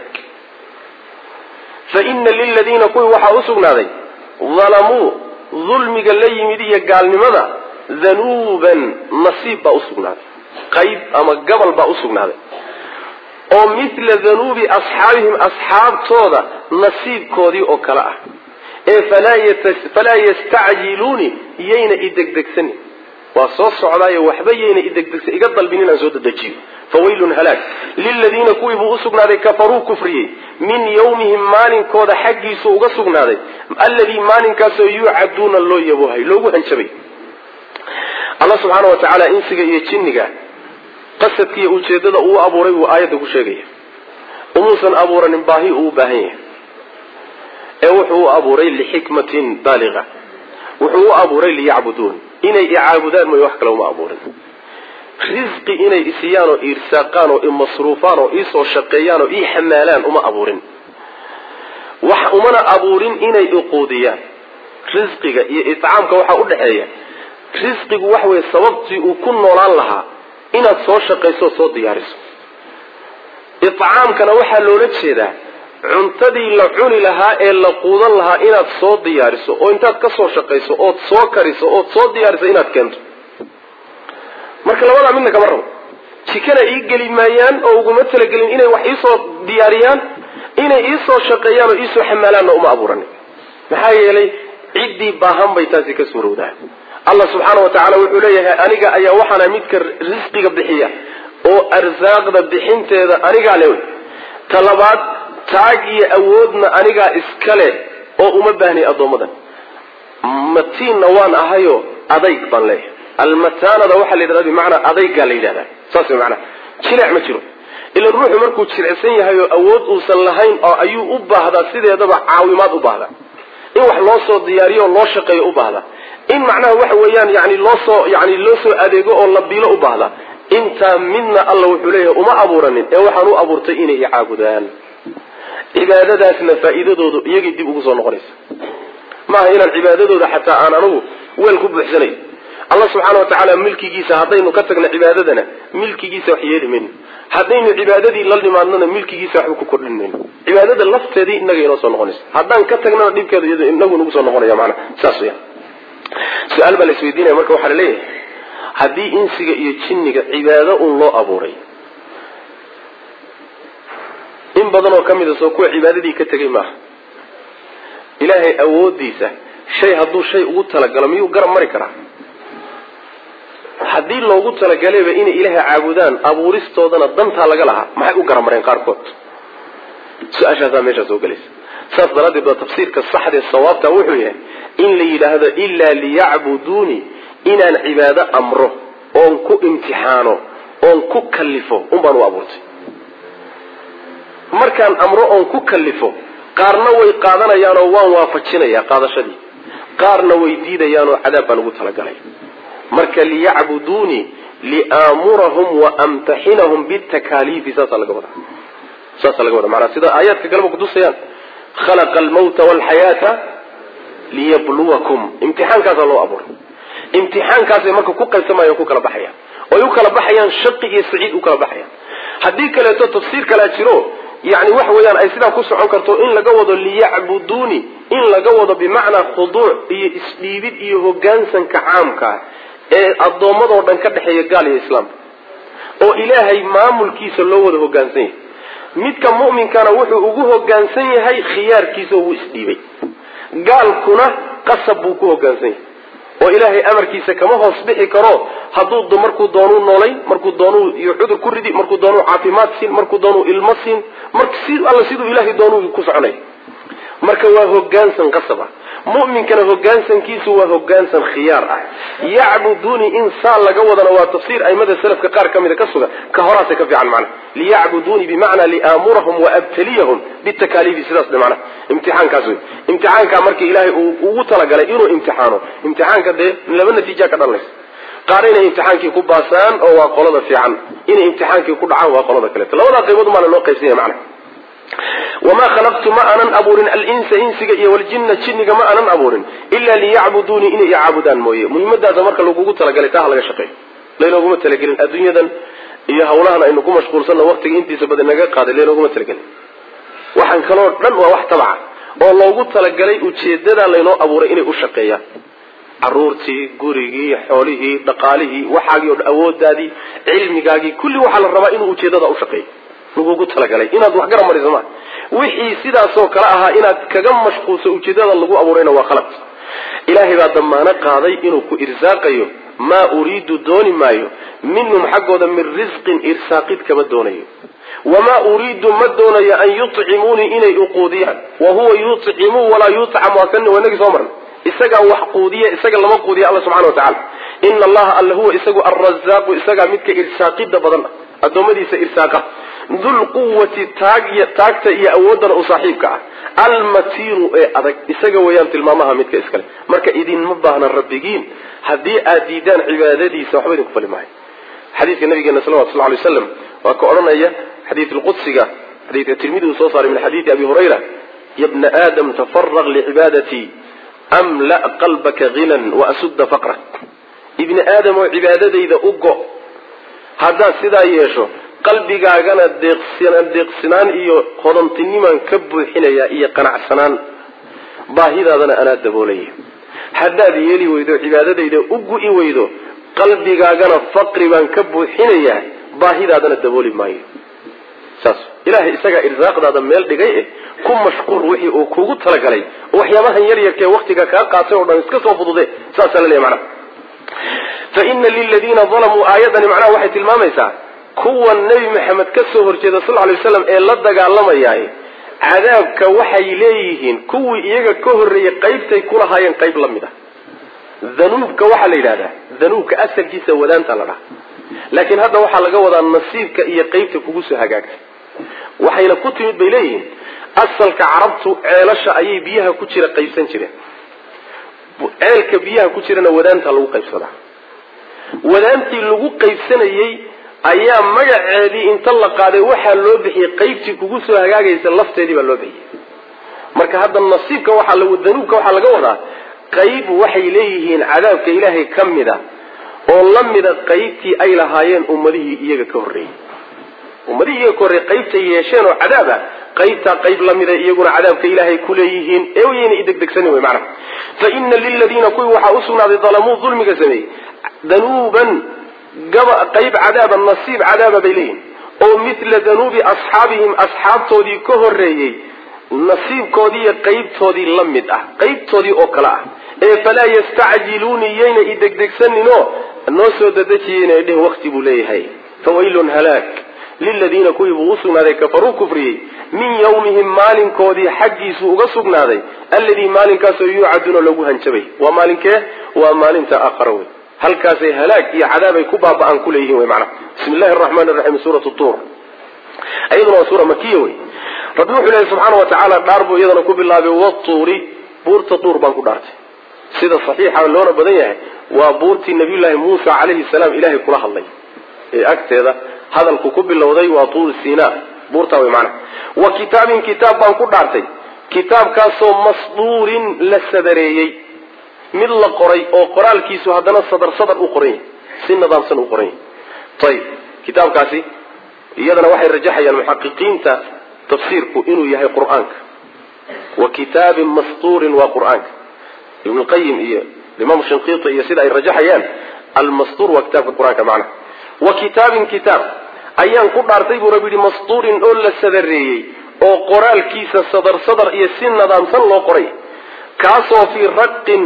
fa ina liladiina kuwii waxaa u sugnaaday dalamuu dulmiga la yimid iyo gaalnimada danuuban nasiib baa usugnaaday qayb ama gabal baa usugnaaday oo mithla danuubi asxaabihim asxaabtooda nasiibkoodii oo kale ah ee falaa yastacjiluuni yayna idegdegsanin waa soo socdaayo waxba yayna idegdegsan iga dalbin inaan soo dedejiyo fawaylun halaag liladiina kuwii buu usugnaaday kafaruu kufriyey min yawmihim maalinkooda xaggiisu uga sugnaaday alladii maalinkaasoo yuucaduuna loo yabohay loogu hanjabay allah subxaana wa tacaala insiga iyo jinniga qasadka iyo ujeedada uu abuuray buu aayadda ku sheegaya umuusan abuuranin baahi uu u baahan yahay ee wuxuu u abuuray lixikmatin baaliqa wuxuu u abuuray liyacbuduun inay icaabudaan mooy wax kale uma abuurin risqi inay isiyaan oo iirsaaqaan oo imasruufaan oo iisoo shaqeeyaan oo ii xamaalaan uma abuurin wax umana abuurin inay iquudiyaan risqiga iyo itcaamka waxaa u dhexeeya risqigu waxa weeye sababtii uu ku noolaan lahaa inaad soo shaqayso oo soo diyaariso itcaamkana waxaa loola jeedaa cuntadii la cuni lahaa ee la quudan lahaa inaad soo diyaariso oo intaad ka soo shaqayso ood soo kariso ood soo diyaariso inaad keento marka labadaa midna kama rabo jikana ii geli maayaan oo uguma talagelin inay wax iisoo diyaariyaan inay iisoo shaqeeyaan oo iisoo xamaalaanna uma abuuranin maxaa yeelay ciddii baahan bay taasi ka suurowdaa allah subxaana wa tacaala wuxuu leeyahay aniga ayaa waxaana midka risqiga bixiya oo arsaaqda bixinteeda anigaa le ta labaad taag iyo awoodna anigaa iskale oo uma baahnay addoommadan matiinna waan ahayo adayg baan leeyahay almataanada waxaa la yidhahdaa bimacnaa adaygaa la yidhahdaa saas way macnaha jileec ma jiro ila ruuxu markuu jirecsan yahay oo awood uusan lahayn oo ayuu u baahdaa sideedaba caawimaad u baahdaa in wax loo soo diyaariyo oo loo shaqeeyo u baahdaa in macnaha waxa weeyaan yani loo soo yani loo soo adeego oo la biilo u baahdaa intaa midna alla wuxuu leeyahay uma abuuranin ee waxaan u abuurtay inay icaabudaan cibaadadaasna faa'iidadoodu iyagay dib ugu soo noqonaysa maaha inaan cibaadadooda xataa aan anugu weel ku buuxsanayo allah subxaana wa tacaala milkigiisa haddaynu ka tagno cibaadadana milkigiisa wax yeeli mayno haddaynu cibaadadii la dhimaadnona milkigiisa waxba ku kordhin mayno cibaadada lafteedii inaga inoo soo noqonaysa haddaan ka tagnana dhibkeedu iyado inagu nagu soo noqonaya maanaa saas weya su-aal baa la isweydiinaya marka waxaa la leeyahay haddii insiga iyo jinniga cibaado un loo abuuray in badan oo ka mid a soo kuwa cibaadadii ka tegay maaha ilaahay awoodiisa shay hadduu shay ugu talagalo miyuu garab mari karaa haddii loogu talagalayba inay ilaahay caabudaan abuuristoodana dantaa laga lahaa maxay u garamareen qaarkood su-aashaasaa meeshaa soo gelaysa saas daraaddeed waa tafsiirka saxdee sawaabta wuxuu yahay in la yidhaahdo ilaa liyacbuduunii inaan cibaado amro oon ku imtixaano oon ku kallifo unbaan u abuurtay markaan amro oon ku kallifo qaarna way qaadanayaanoo waan waafajinayaa qaadashadii qaarna way diidayaanoo cadaab baan ugu talagalay marka liyacbuduunii liaamurahum wa amtaxinahum bitakaaliifi saasaa laga wadaa saasaa laga wada maanaa sida aayaadka kaleba kutusayaan khalaqa almawta walxayaata liyabluwakum imtixaankaasaa loo abuuray imtixaankaasay marka ku qaybsamayaan o ku kala baxayaan oy u kala baxayaan shaqi iyo saciid u kala baxayaan haddii kaleeto tafsiir kalaa jiro yani waxa weeyaan ay sidaa ku socon karto in laga wado liyacbuduuni in laga wado bimacnaa khuduuc iyo isdhiibid iyo hogaansanka caamkaa ee addoommadoo dhan ka dhexeeya gaal iyo islaam oo ilaahay maamulkiisa loo wada hogaansan yahay midka mu'minkana wuxuu ugu hogaansan yahay khiyaarkiisa oo wuu isdhiibay gaalkuna qasab buu ku hogaansan yahay oo ilaahay amarkiisa kama hoos bixi karo hadduu markuu doonuu noolay markuu doonuu iyo cudur ku ridi markuu doonuu caafimaad siin markuu doonuu ilmo siin mar si alla siduu ilaahay doonuu ku soconay marka waa hogaansan qasab ah mu'minkana hogaansankiisu waa hogaansan khiyaar ah yacbuduunii in saa laga wadana waa tafsiir aimada salafka qaar ka mida ka sugan ka horaasa ka fiican macna liyacbuduunii bimacnaa liaamurahum waabtaliyahum bitakaaliifi sidaas de macna imtixaankaas wey imtixaankaa marka ilaahay uu ugu talagalay inuu imtixaano imtixaanka dee laba natiija ka dhalanaysa qaar inay imtixaankii ku baasaan oo waa qolada fiican inay imtixaankii ku dhacaan waa qolada kaleeto labadaa qaybood maana loo qaybsanya macna wamaa khalaqtu ma aanan abuurin alinsa insiga iyo waljinna jinniga ma aanan abuurin ilaa liyacbuduunii inay icaabudaan mooye muhiimadaasa marka lagugu talagalay taa ha laga shaqeeyo laynooguma talagelin adduunyadan iyo hawlahan aynu ku mashquulsanno waqtiga intiisa badan naga qaaday laynooguma talagelin waxaan kaloo dhan waa wax tabaca oo loogu talagalay ujeedadaa laynoo abuuray inay u shaqeeyaan caruurtii gurigii xoolihii dhaqaalihii waxaagii o awoodaadii cilmigaagii kulli waxaa la rabaa inuu ujeedada ushaqeeyo lagugu talagalay inaad wax garab mariso maa wixii sidaasoo kale ahaa inaad kaga mashquulso ujeedada lagu abuurayna waa khalad ilaahay baa damaano qaaday inuu ku irsaaqayo maa uriidu dooni maayo minhum xaggooda min risqin irsaaqid kama doonayo wamaa uriidu ma doonayo an yucimuunii inay uquudiyaan wa huwa yucimu walaa yucam waa kan wanagii soo marna isagaa wax quudiya isaga lama quudiya alla subxana watacaala ina allaha alla huwa isagu alrazaaqu isagaa midka irsaaqida badan addoommadiisa irsaaqa dulquwati taagta iyo awoodana u saaxiibka ah almatiinu ee adag isaga weeyaan tilmaamaha midka iskale marka idinma baahna rabbigiin haddii aad diidaan cibaadadiisa waxba idinku fali maayo xadiidka nabigeena salawatu sal lay slam waa ka odhanaya xadiid lqudsiga xadiidka tirmidi uu soo saaray min xadiidi abi hurayra ya bna aadam tafaraq licibaadatii amla qalbaka hinan waasudda faqrak ibni aadam oo cibaadadayda u go haddaad sidaa yeesho qalbigaagana deeqsinaan iyo hodantinimaan ka buuxinaya iyo qanacsanaan baahidaadana anaa daboolaya haddaad yeeli weydo cibaadadayda u gu'i weydo qalbigaagana faqri baan ka buuxinayaa baahidaadana dabooli maayo saas ilaahay isagaa irsaaqdaada meel dhigay eh ku mashquul wixii uu kugu talagalay waxyaabahan yar yarkee waktiga kaa qaatay oo dhan iska soo fudude saasaa la leeya macnaha fa ina liladiina dalamuu aayadani macnaha waxay tilmaamaysaa kuwan nebi maxamed ka soo horjeeda sal lay waslam ee la dagaalamayaay cadaabka waxay leeyihiin kuwii iyaga ka horreeyey qaybtay kulahaayeen qayb la mid ah danuubka waxaa la yidhahdaa danuubka asalkiisa wadaanta la dhaha laakiin hadda waxaa laga wadaa nasiibka iyo qaybta kugu soo hagaagtay waxayna ku timid bay leeyihiin asalka carabtu ceelasha ayay biyaha ku jira qaybsan jireen ceelka biyaha ku jirana wadaanta lagu qaybsadaa wadaantii lagu qaybsanayey ayaa magaceedii inta la qaaday waxaa loo bixiyey qaybtii kugu soo hagaagaysa lafteedii baa loo bixiyey marka hadda nasiibka waxaa danuubka waxaa laga wadaa qayb waxay leeyihiin cadaabka ilaahay ka mid a oo la mida qaybtii ay lahaayeen ummadihii iyaga ka horreeyey ummadihii iyaga ka horreeyey qaybtay yeesheen oo cadaab ah qaybtaa qayb la mida iyaguna cadaabka ilaahay ku leeyihiin ee wayna idegdegsanin wey macnaha fa ina liladiina kuwii waxaa usugnaaday dalamuu dulmiga sameeyey danuuban gaba qayb cadaaba nasiib cadaaba bay leeyihin oo mithla danuubi asxaabihim asxaabtoodii ka horreeyey nasiibkoodii iyo qaybtoodii la mid ah qaybtoodii oo kale ah ee falaa yastacjiluuni yayna idegdegsaninoo noo soo dadejiyeyna dheh wakti buu leeyahay fawaylun halaag liladiina kuwii buu usugnaaday kafaruu kufriyey min yawmihim maalinkoodii xaggiisu uga sugnaaday alladii maalinkaasoo yuucaduuna lagu hanjabay waa maalinkee waa maalinta aakhara wey halkaasay halaag iyo cadaabay ku baaba'aan kuleeyihin wey macnaha bismi llahi araxmaan iraxiim suuratu tuur iyaduna waa suura makiya wey rabbi wuxuu leehay subxaana wa tacaala dhaar buu iyadana ku bilaabay watuuri buurta tuur baan ku dhaartay sida saxiixa loona badan yahay waa buurtii nabiyullaahi muusa calayhi salaam ilaahay kula hadlay ee agteeda hadalku ku bilowday waa tuur sina buurtaa wey macnaha wa kitaabin kitaab baan ku dhaartay kitaabkaasoo masduurin la sadareeyey mid la qoray oo qoraalkiisu haddana sadar sadar u qoran yahay si nidaamsan u qoran yahay ayib kitaabkaasi iyadana waxay rajaxayaan muxaqiqiinta tafsiirku inuu yahay qur-aanka wa kitaabin mastuurin waa qur-aanka ibn lqayim iyo imaam shinqiiti iyo sida ay rajaxayaan almastuur waa kitaabka qur-aanka macnaha wa kitaabin kitaab ayaan ku dhaartay buu rabbi yihi mastuurin oo la sadareeyey oo qoraalkiisa sadar sadar iyo si nidaamsan loo qoray kaasoo fii raqin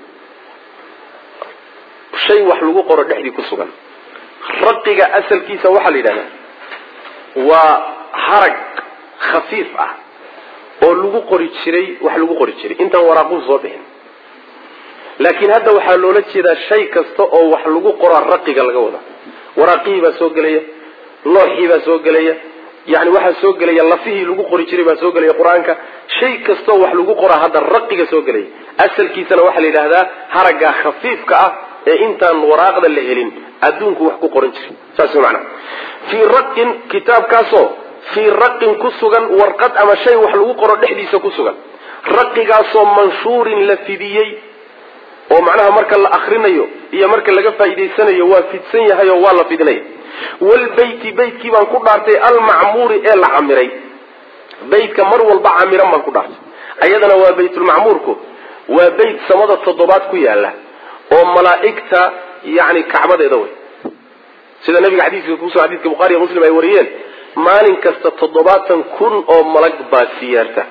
shay wax lagu qoro dhexdii ku sugan raqiga asalkiisa waxaa la yidhahdaa waa harag khafiif ah oo lagu qori jiray wax lagu qori jiray intaan waraaquu soo bixin laakiin hadda waxaa loola jeedaa shay kasta oo wax lagu qoraa raqiga laga wada waraaqihii baa soo gelaya looxii baa soo gelaya yani waxaa soo gelaya lafihii lagu qori jiray baa soo gelaya qur-aanka shay kastoo wax lagu qoraa hadda raqiga soo gelaya asalkiisana waxaa la yidhahdaa haragga khafiifka ah ee intaan waraaqda la helin adduunku wax ku qoran jiray saas maanaa fii raqin kitaabkaasoo fii raqin ku sugan warqad ama shay wax lagu qoro dhexdiisa ku sugan raqigaasoo manshuurin la fidiyey oo macnaha marka la akrinayo iyo marka laga faa'iidaysanayo waa fidsan yahay oo waa la fidinaya walbeyti beytkii baan ku dhaartay almacmuuri ee la camiray beytka mar walba camiran baan ku dhaartay ayadana waa baytulmacmuurku waa beyt samada toddobaad ku yaala oo malaa'igta yani kacbadeeda wey sida nabiga xadiiska kusoo xadiiska bukhari iyo muslim ay wariyeen maalin kasta toddobaatan kun oo malag baa siyaarta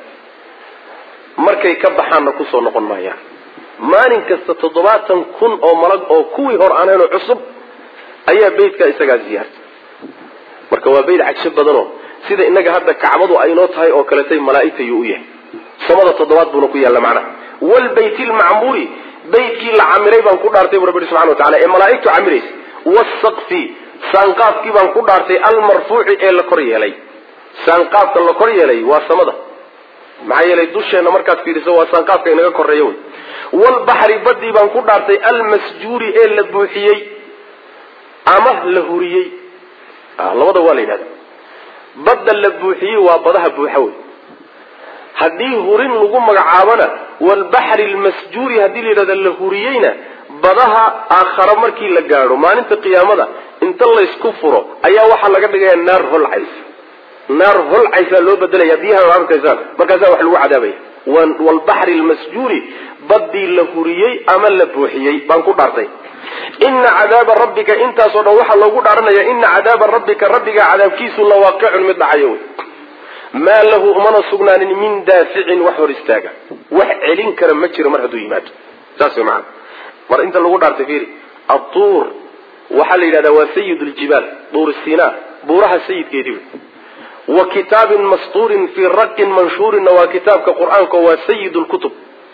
markay ka baxaanna kusoo noqon maayaan maalin kasta toddobaatan kun oo malag oo kuwii hor aanhaynoo cusub ayaa beytkaa isagaa siyaarta marka waa beyt cagsho badanoo sida inaga hadda kacbadu aynoo tahay oo kaletay malaa'igta yuu u yahay samada toddobaad buuna ku yaalla macnaha walbeyti lmacmuuri beytkii la camiray baan ku dhaartay bu rabbi subxana wa tacala ee malaa'igtu camiraysa wasaqfi saanqaafkii baan ku dhaartay almarfuuci ee la kor yeelay saanqaafka la kor yeelay waa samada maxaa yeelay dusheenna markaad fiiriso waa saanqaafka inaga koreeya wey walbaxri badii baan ku dhaartay almasjuuri ee la buuxiyey ama la huriyey labada waa la yidhahda badda la buuxiyey waa badaha buuxa wey haddii hurin lagu magacaabona walbaxri lmasjuuri haddii la yidhahda la huriyeyna badaha aakhara markii la gaadho maalinta qiyaamada inta laysku furo ayaa waxaa laga dhigaya naar holcays naar holcaysaa loo bedelaya biyaha arkaysaan markaasaa wax lagu cadaabaya walbaxri lmasjuuri badii la huriyey ama la buuxiyey baan ku dhaartay ina cadaaba rabbika intaasoo dhan waxaa loogu dhaaranaya ina cadaaba rabbika rabbiga cadaabkiisu lawaaqicun mid dhacayo wey maa lahu umana sugnaanin min daaficin wax hor istaaga wax celin kara ma jiro mar hadduu yimaado saas way maana mar inta lagu dhaartay fiiri atuur waxaa la yidhahdaa waa sayid ljibaal duur sina buuraha sayidkeedii wey wa kitaabin mastuurin fii raqin manshuurinna waa kitaabka qur-aanka waa sayid lkutub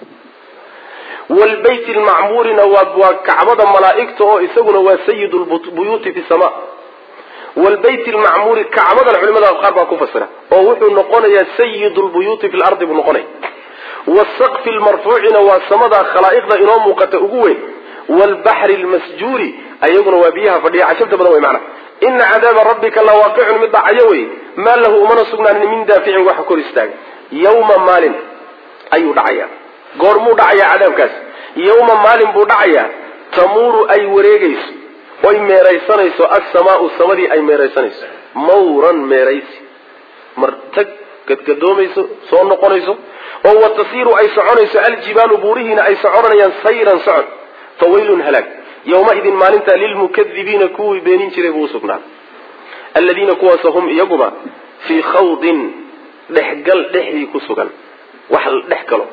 wlbayt lmacmuurina waa kacbada malaaigta oo isaguna waa sayid lbuyuuti fi sama wlbayt lmacmuuri kacbadan culimada qaar baa ku fasira oo wuxuu noqonayaa sayid lbuyuuti fi lardi buu noqonaya wasaqfi lmarfuucina waa samada khalaa'iqda inoo muuqata ugu weyn wlbaxri lmasjuuri ayaguna waa biyaha fadhiya cajabta badan wey mana ina cadaaba rabbika lawaaqicun mid dhacayo wey maa lahu umana sugnaanin min daaficin waxa kor istaaga yawma maalin ayuu dhacaya goormuu dhacayaa cadaabkaas yawma maalin buu dhacayaa tamuuru ay wareegayso oy meeraysanayso assamaau samadii ay meeraysanayso mawran meeraysi martag gadgadoomayso soo noqonayso oo wa tasiiru ay soconayso aljibaalu buurihiina ay soconayaan sayran socod fa waylun halaag yawmaidin maalinta lilmukadibiina kuwii beenin jiray buu usugnaaday aladiina kuwaas hum iyaguba fii khawdin dhexgal dhexdii ku sugan wax la dhex galo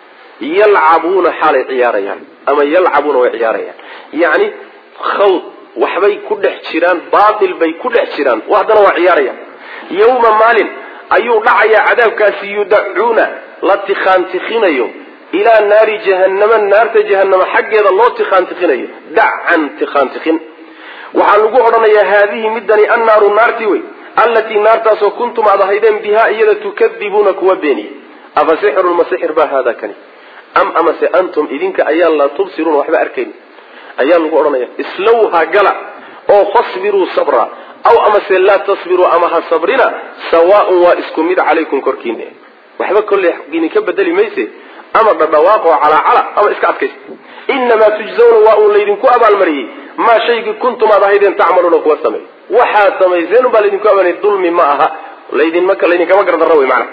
yalcabuuna xaalay ciyaarayaan ama yalcabuuna way ciyaarayaan yacni khawd waxbay ku dhex jiraan baatil bay ku dhex jiraan haddana waa ciyaarayaan yawma maalin ayuu dhacayaa cadaabkaasi yudacuuna la tikhaantikhinayo ilaa naari jahannama naarta jahannama xaggeeda loo tikhaantikhinayo dacan tikhaantikhin waxaa lagu odhanayaa haadihi midani annaaru naarti wey allatii naartaasoo kuntum aad ahaydeen bihaa iyada tukadibuuna kuwa beeniya afa sixrun ma sixir baa haada kani am amase antum idinka ayaan laa tubsiruuna waxba arkayn ayaa lagu odhanaya islowha gala oo fasbiruu sabra aw amase laa tasbiruu ama ha sabrina sawaaun waa isku mid calaykum korkiina waxba kolley idinka bedeli mayse ama dhadhawaaqoo calaacala ama iska adkaysta inamaa tujzawna waa uun laydinku abaalmariyey maa shaygii kuntum aad ahaydeen tacmaluuna kuwa sameey waxaad samayseen baa laydinku abaalmariyey dulmi ma aha laydinmaka laydinkama gardarra wey macana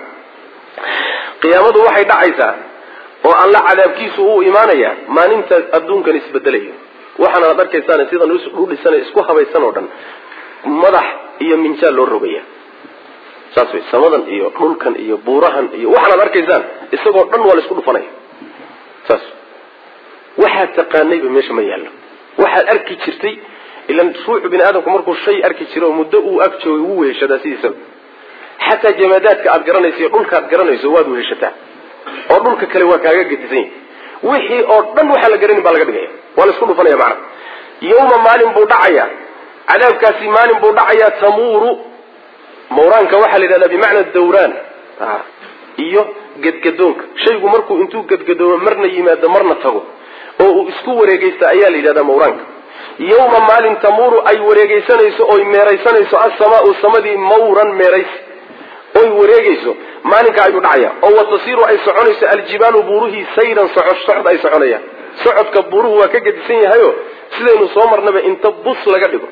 qiyaamadu waxay dhacaysaa oo alla cadaabkiisu uu imaanayaa maalinta adduunkan isbedelayo waxaana ad arkaysaan sidan u dhisan isku habaysan oo dhan madax iyo minjaal loo rogaya saas wey samadan iyo dhulkan iyo buurahan iyo waxaanaad arkaysaan isagoo dhan waa la isku dhufanaya saas waxaad taqaanayba meesha ma yaallo waxaad arki jirtay ilan ruuxu bini aadamku markuu shay arki jiro oo muddo uu ag joogay wuu weheshadaa sidiisaba xataa jamaadaadka aad garanayso iyo dhulka aad garanayso waad weheshataa oo dhulka kale waa kaaga gedisan yahay wixii oo dhan waxaa la garanin baa laga dhigaya waa la isku dhufanaya macana yawma maalin buu dhacayaa cadaabkaasi maalin buu dhacayaa tamuuru mawraanka waxaa la yidhahdaa bimacna dawraan iyo gedgadoonka shaygu markuu intuu gedgadoomo marna yimaado marna tago oo uu isku wareegeysta ayaa la yidhahdaa mawraanka yawma maalin tamuuru ay wareegeysanayso oy meeraysanayso assamaau samadii mawran meeraysi oy wareegeyso maalinka ayuu dhacaya oo watasiiru ay soconayso aljibaalu buuruhii sayran socod socod ay soconayaan socodka buuruhu waa ka gedisan yahayo sidaynu soo marnaba inta bus laga dhigo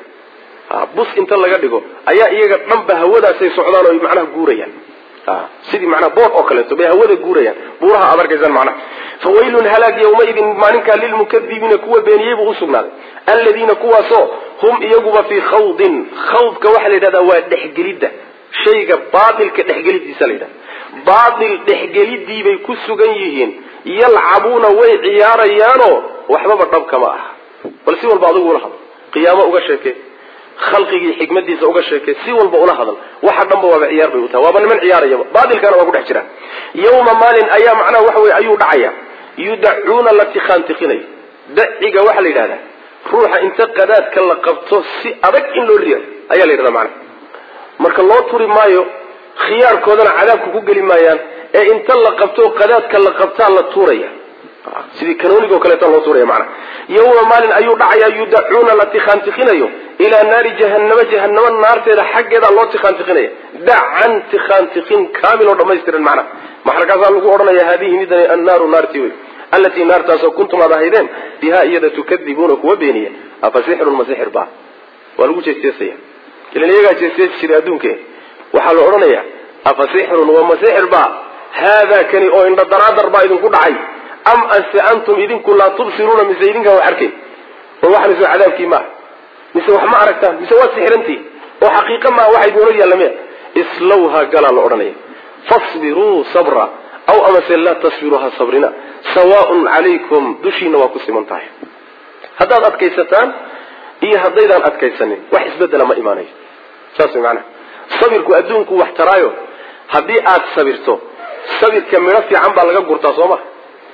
bus inta laga dhigo ayaa iyaga dhanba hawadaasay socdaan oo macnaha guurayaan sidii manaa bood oo kaleeto bay hawada guurayaan buuraha aad arkaysaan macnaha fawaylun halaag yawmaidin maalinkaa lilmukadibiina kuwa beeniyey buu usugnaaday aladiina kuwaasoo hum iyaguba fii khawdin khawdka waxaa la yidhahdaa waa dhexgelidda shayga baatilka dhexgelidiisa la yidhahda baatil dhexgelidiibay ku sugan yihiin yalcabuuna way ciyaarayaanoo waxbaba dhabkama aha bal si walba adigu ula hadlo qiyaamo uga sheekee khalqigii xikmadiisa uga sheekay si walba ula hadal waxa dhanba waaba ciyaar bay u tahay waaba niman ciyaarayaba baatilkana waa ku dhex jira yawma maalin ayaa macnaha waxa weye ayuu dhacaya yudacuuna la tikhaantikhinayo daciga waxaa la yidhahdaa ruuxa inta qadaadka la qabto si adag in loo riyo ayaa la yidhahda macnaha marka loo turi maayo khiyaarkoodana cadaabka ku geli maayaan ee inta la qabto qadaadka la qabtaa la tuuraya sidii kanoonigo kaleeta loo tuuraya macnaha yawma maalin ayuu dhacayaa yudacuuna la tikhaantikhinayo ilaa naari jahannama jahanamo naarteeda xaggeeda loo tikhaantikhinaya dacan tikhaantikin kaamil oo dhamaystiran macnaha maxarkaasaa lagu odhanaya haadihi midani annaaru naarti wey allatii naartaasoo kuntum aad ahaydeen bihaa iyada tukadibuuna kuwa beeniya afa sixrun ma sixir ba waa lagu jeesteesaya ilan iyagaa jeesteesi jiray adduunke waxaa la odhanayaa afa sixrun wa ma sixir ba haadaa kani oo indha daraadar baa idinku dhacay am ase antum idinku laa tubsiruuna mise idinkaan wax arkayn oo waxaan soo cadaabkii maaha mise wax ma aragtaan mise waa sixirantii oo xaqiiqa maaha waxa idinla yaallamiya islowha galaa la odhanaya fasbiruu sabra aw amase laa tasbiruu ha sabrina sawaaun calaykum dushiina waa ku siman tahay haddaad adkaysataan iyo haddaydaan adkaysanin wax isbedela ma imaanayo saas way macanaha sabirku adduunku wax taraayo haddii aad sabirto sabirka midho fiican baa laga gurtaa soo maha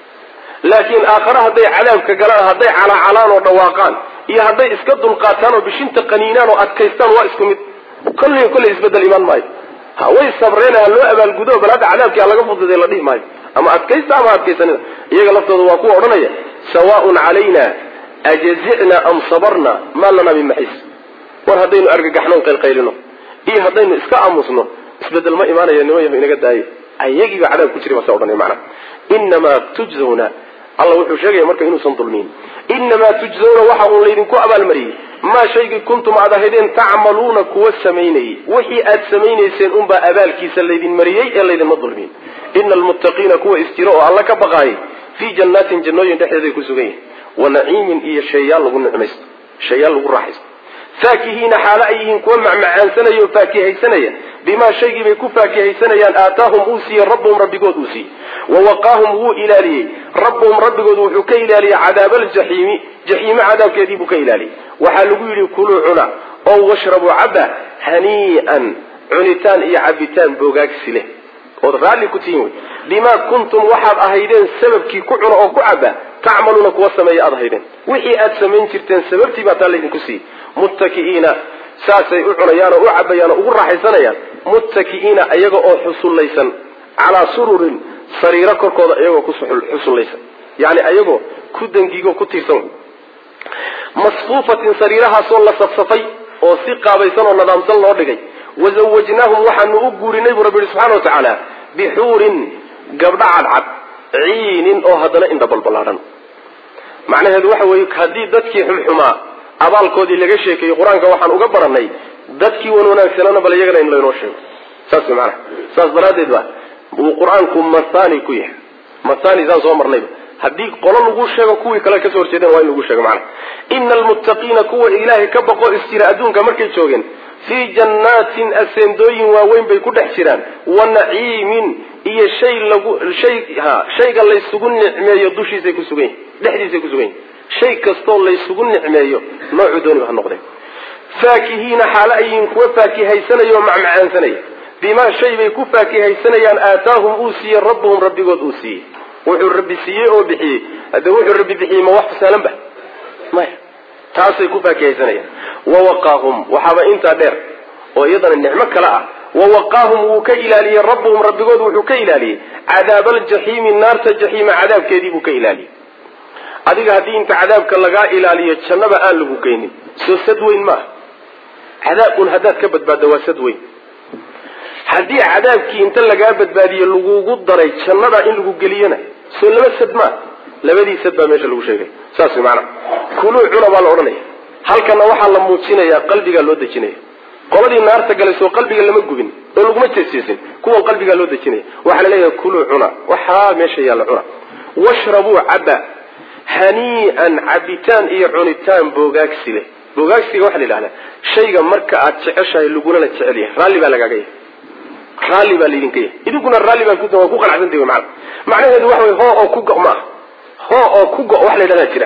laakiin aakhare hadday cadaabka galaan hadday calaacalaan oo dhawaaqaan iyo hadday iska dulqaataan oo bishinta qaniinaan oo adkaystaan waa isku mid kolley kolley isbedel imaan maayo ha way sabreen ha loo abaalgudo bal hadda cadaabkii ha laga fududay la dhihi maayo ama adkaysta ama adkaysanida iyaga laftooda waa kuwa odhanaya sawaaun calayna ajazicna am sabarna maa lanaa min maxiis war haddaynu argagaxnoon qaylqaylino iyo haddaynu iska aamusno isbedel ma imaanayo nima yaho inaga daaye ayagiiba cadaab ku jira baa sa odhanaya macnaha inamaa tujzawna alla wuxuu sheegaya marka inuusan dulmiyin inamaa tujzawna waxa uun laydinku abaalmariyey maa shaygii kuntum aad ahaydeen tacmaluuna kuwa samaynayey wixii aad samaynayseen unbaa abaalkiisa laydin mariyey ee laydinma dulmiyin ina almuttaqiina kuwa isjiro oo alla ka baqaayay fii jannaatin jannooyin dhexdeeday ku sugan yihin wa naciimin iyo shayaal lagu nicmaysto shayaal lagu raaxaysto faakihiina xaalo ay yihiin kuwa macmacaansanaya oo faakihaysanaya bimaa shaygii bay ku faakihaysanayaan aataahum uu siiyey rabbuhum rabbigood uu siiyey wawaqaahum wuu ilaaliyey rabbuhum rabbigood wuxuu ka ilaaliyey cadaaba aljaxiimi jaxiime cadaabkeedii buu ka ilaaliyey waxaa lagu yidhi kuluu cuna oo washrabuu caba hanii'an cunitaan iyo cabitaan boogaagsi leh ood raalli ku tihiin wey bimaa kuntum waxaad ahaydeen sababkii ku cuna oo ku caba tacmaluuna kuwa sameeya aad ahaydeen wixii aad samayn jirteen sababtii baa taa laydinku siiyey muttaki'iina saasay u cunayaan oo u cabayaan oo ugu raaxaysanayaan muttaki'iina iyaga oo xusullaysan calaa sururin sariiro korkooda iyagoo ku xusullaysan yani ayagoo ku dangigo ku tiirsan masfuufatin sariirahaasoo la safsafay oo si qaabaysan oo nadaamsan loo dhigay wazawajnaahum waxaanu u guurinay buu rabbi yihi subxana wa tacaala bixuurin gabdho cadcad ciinin oo haddana indhabalballaadhan macnaheedu waxa weeye haddii dadkii xumxumaa abaalkoodii laga sheekeeyey qur-aanka waxaan uga baranay dadkii wan wanaagsanana bal iyagana in laynoo sheego saas way macnaha saas daraaddeed ba uu qur-aanku mathani ku yahay mathani saan soo marnayba haddii qolo lagu sheego kuwii kale kasoo horjeedeen waa in lagu sheego macnaha ina almuttaqiina kuwa ilaahay ka baqo isjira adduunka markay joogeen fii jannaatin aseendooyin waaweyn bay ku dhex jiraan wa naciimin iyo shay lagu shay ha shayga laysugu nicmeeyo dushiisay ku sugan yihin dhexdiisay ku sugan yihin shay kastoo laysugu nicmeeyo noocuu dooniba ha noqdee faakihiina xaalo ayiin kuwa faakihaysanaya oo macmacaansanaya bimaa shay bay ku faakihaysanayaan aataahum uu siiyey rabbuhum rabbigood uu siiyey wuxuu rabbi siiyey oo bixiyey hadde wuxuu rabbi bixiyey ma wax fasaalan ba maya taasay ku faakihaysanayaan wawaqaahum waxaaba intaa dheer oo iyadana nicmo kale ah wawaqaahum wuu ka ilaaliyey rabbuhum rabbigood wuxuu ka ilaaliyey cadaaba aljaxiimi naarta jaxiima cadaabkeedii buu ka ilaaliyey adiga haddii inta cadaabka lagaa ilaaliyo jannaba aan lagu geynin soo sad weyn maaha cadaab un haddaad ka badbaadda waa sad weyn haddii cadaabkii inta lagaa badbaadiye lagugu daray jannada in lagu geliyona soo laba sad maa labadii sad baa meesha lagu sheegay saas way maanaa kuluu cuna baa la odhanaya halkana waxaa la muujinayaa qalbigaa loo dejinaya qoladii naarta galay soo qalbiga lama gubin oo laguma jeesjeesin kuwan qalbigaa loo dejinaya waxaa la leeyahay kuluu cuna waxaa meesha yaalla cuna washrabuu caba hanii'an cabitaan iyo cunitaan boogaagsi leh boogaagsiga waxaa la yidhahdaa shayga marka aad jeceshahay lagulana jecel yahay raalli baa lagaaga yahay raalli baa laydinka yahay idinkuna raalli baa ku waa ku qanacsantahi wy maana macnaheedu waxa wey hoo oo ku go' maaha hoo oo ku go' wax la yidhahdaa jira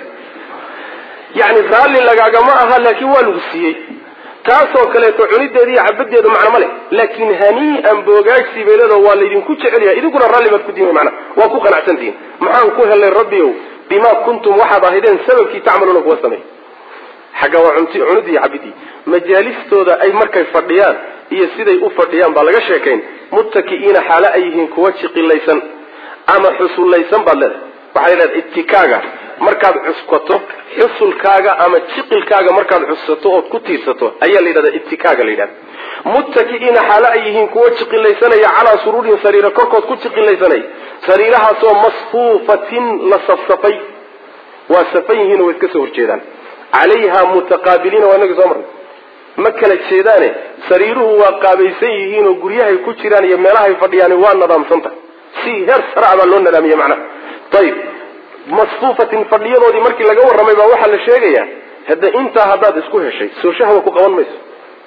yacni raalli lagaagama aha laakiin waa lagu siiyey taasoo kaleeto cunideeda iyo cabadeedu macno ma leh laakiin hanii'an boogaagsi bay leedaho waa laydinku jecel yahay idinkuna raalli baad ku diin mana waa ku qanacsantihin maxaan ku helay rabbiow bima kuntum waxaad ahaydeen sababkii tacmaluuna kuwa sameey xagga waa cunti cunidii iyo cabidii majaalistooda ay markay fadhiyaan iyo siday u fadhiyaan baa laga sheekayn muttaki'iina xaalo ay yihiin kuwa jiqilaysan ama xusullaysan baad leedahay waxaa leedahay itikaaga markaad cuskato xusulkaaga ama jiqilkaaga markaad cusato ood ku tiirsato ayaa la yidhahda itikaaga la yidhahda muttaki'iina xaalo ay yihiin kuwa jiqilaysanaya calaa suruurin sariira korkood ku jiqilaysanaya sariirahaasoo masfuufatin la safsafay waa safan yihiin oo way iska soo horjeedaan calayha mutaqaabiliina waa inagii soo marnay ma kala jeedaane sariiruhu waa qaabaysan yihiin oo guryahay ku jiraan iyo meelahay fadhiyaan waa nadaamsanta si heer sara baa loo nadaamiye macnaha ayib masfuufatin fadhiyadoodii markii laga warramay baa waxaa la sheegayaa hadda intaa haddaad isku heshay soo shahwa ku qaban mayso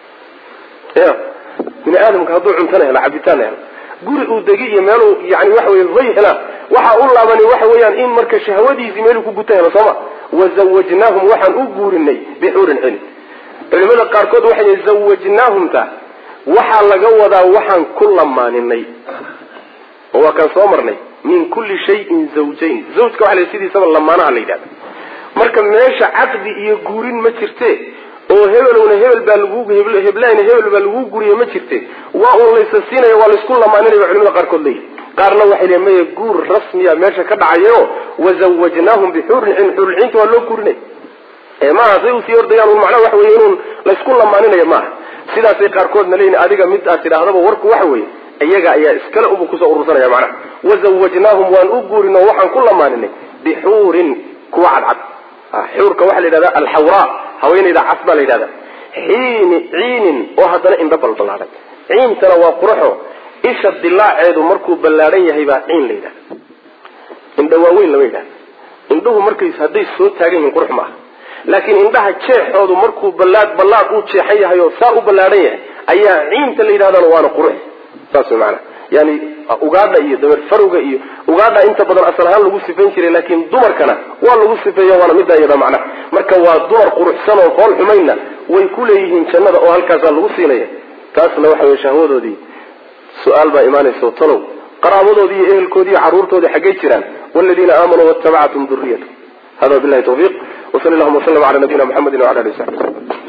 ya bini aadamka hadduu cuntana helo cabitaanna helo guri uu degi iyo meeluu yani waxa wey hoy helaa waxaa u laabani waxa weeyaan in marka shahwadiisii meeluu ku guta helo sooma wazawajnaahum waxaan u guurinay bixuurin cili culimada qaarkood waxay zawajnaahumta waxaa laga wadaa waxaan ku lamaaninay oo waa kaan soo marnay min kulli shayin zawjayn zawjka waxa la sidiisaba lamaanaha la yidhahda marka meesha caqdi iyo guurin ma jirte oo hebelowna hebel baa lagu heblayna hebel baa lagu guriye ma jirte waa uun laysa siinaya waa laysku lamaaninaya culimada qaarkood leeyihi qaarna waxay leeyihin maya guur rasmiya meesha ka dhacayo wazawajnaahum bixuurin cin xuurulciinta waa loo guurinay ee maaha say usii ordayaan un macnaha waxa weye inuun laysku lamaaninaya maaha sidaasay qaarkoodna leeyihin adiga mid aad tidhaahdaba warku waxa weeye iyaga ayaa iskale ubu kusoo urursanaya macnaha wazawajnaahum waan u guurin oo waxaan ku lamaaninay bixuurin kuwa cadcad xuurka waxaa la yidhahda alxawraa haweenayda cas baa la yidhahda xiini ciinin oo haddana indho balballaadhan ciintana waa quraxo isha dilaaceedu markuu ballaadhan yahay baa ciin la yidhahda indha waaweyn lama yidhahda indhuhu markay hadday soo taagan yihiin qurux maaha laakiin indhaha jeexoodu markuu ballaad ballaad uu jeexan yahay oo saa u ballaadhan yahay ayaa ciinta la yidhahdana waana qurux saas way maanaa yani ugaadha iyo dameer farowga iyo ugaadha inta badan asal ahaan lagu sifayn jiray laakiin dumarkana waa lagu sifeeya waana middaa iyada macnaha marka waa dumar quruxsan oo fool xumaynna way ku leeyihiin jannada oo halkaasaa lagu siinaya taasna waxa wey shahwadoodii su-aal baa imaanaysa talow qaraabadoodii iyo ehelkoodii iyo carruurtoodii xaggay jiraan waladiina aamanuu waatabacatum duriyatu hada bilahi tawfiiq wsal llahuma wslm ala nabiyina mxamedi wala ali w sabi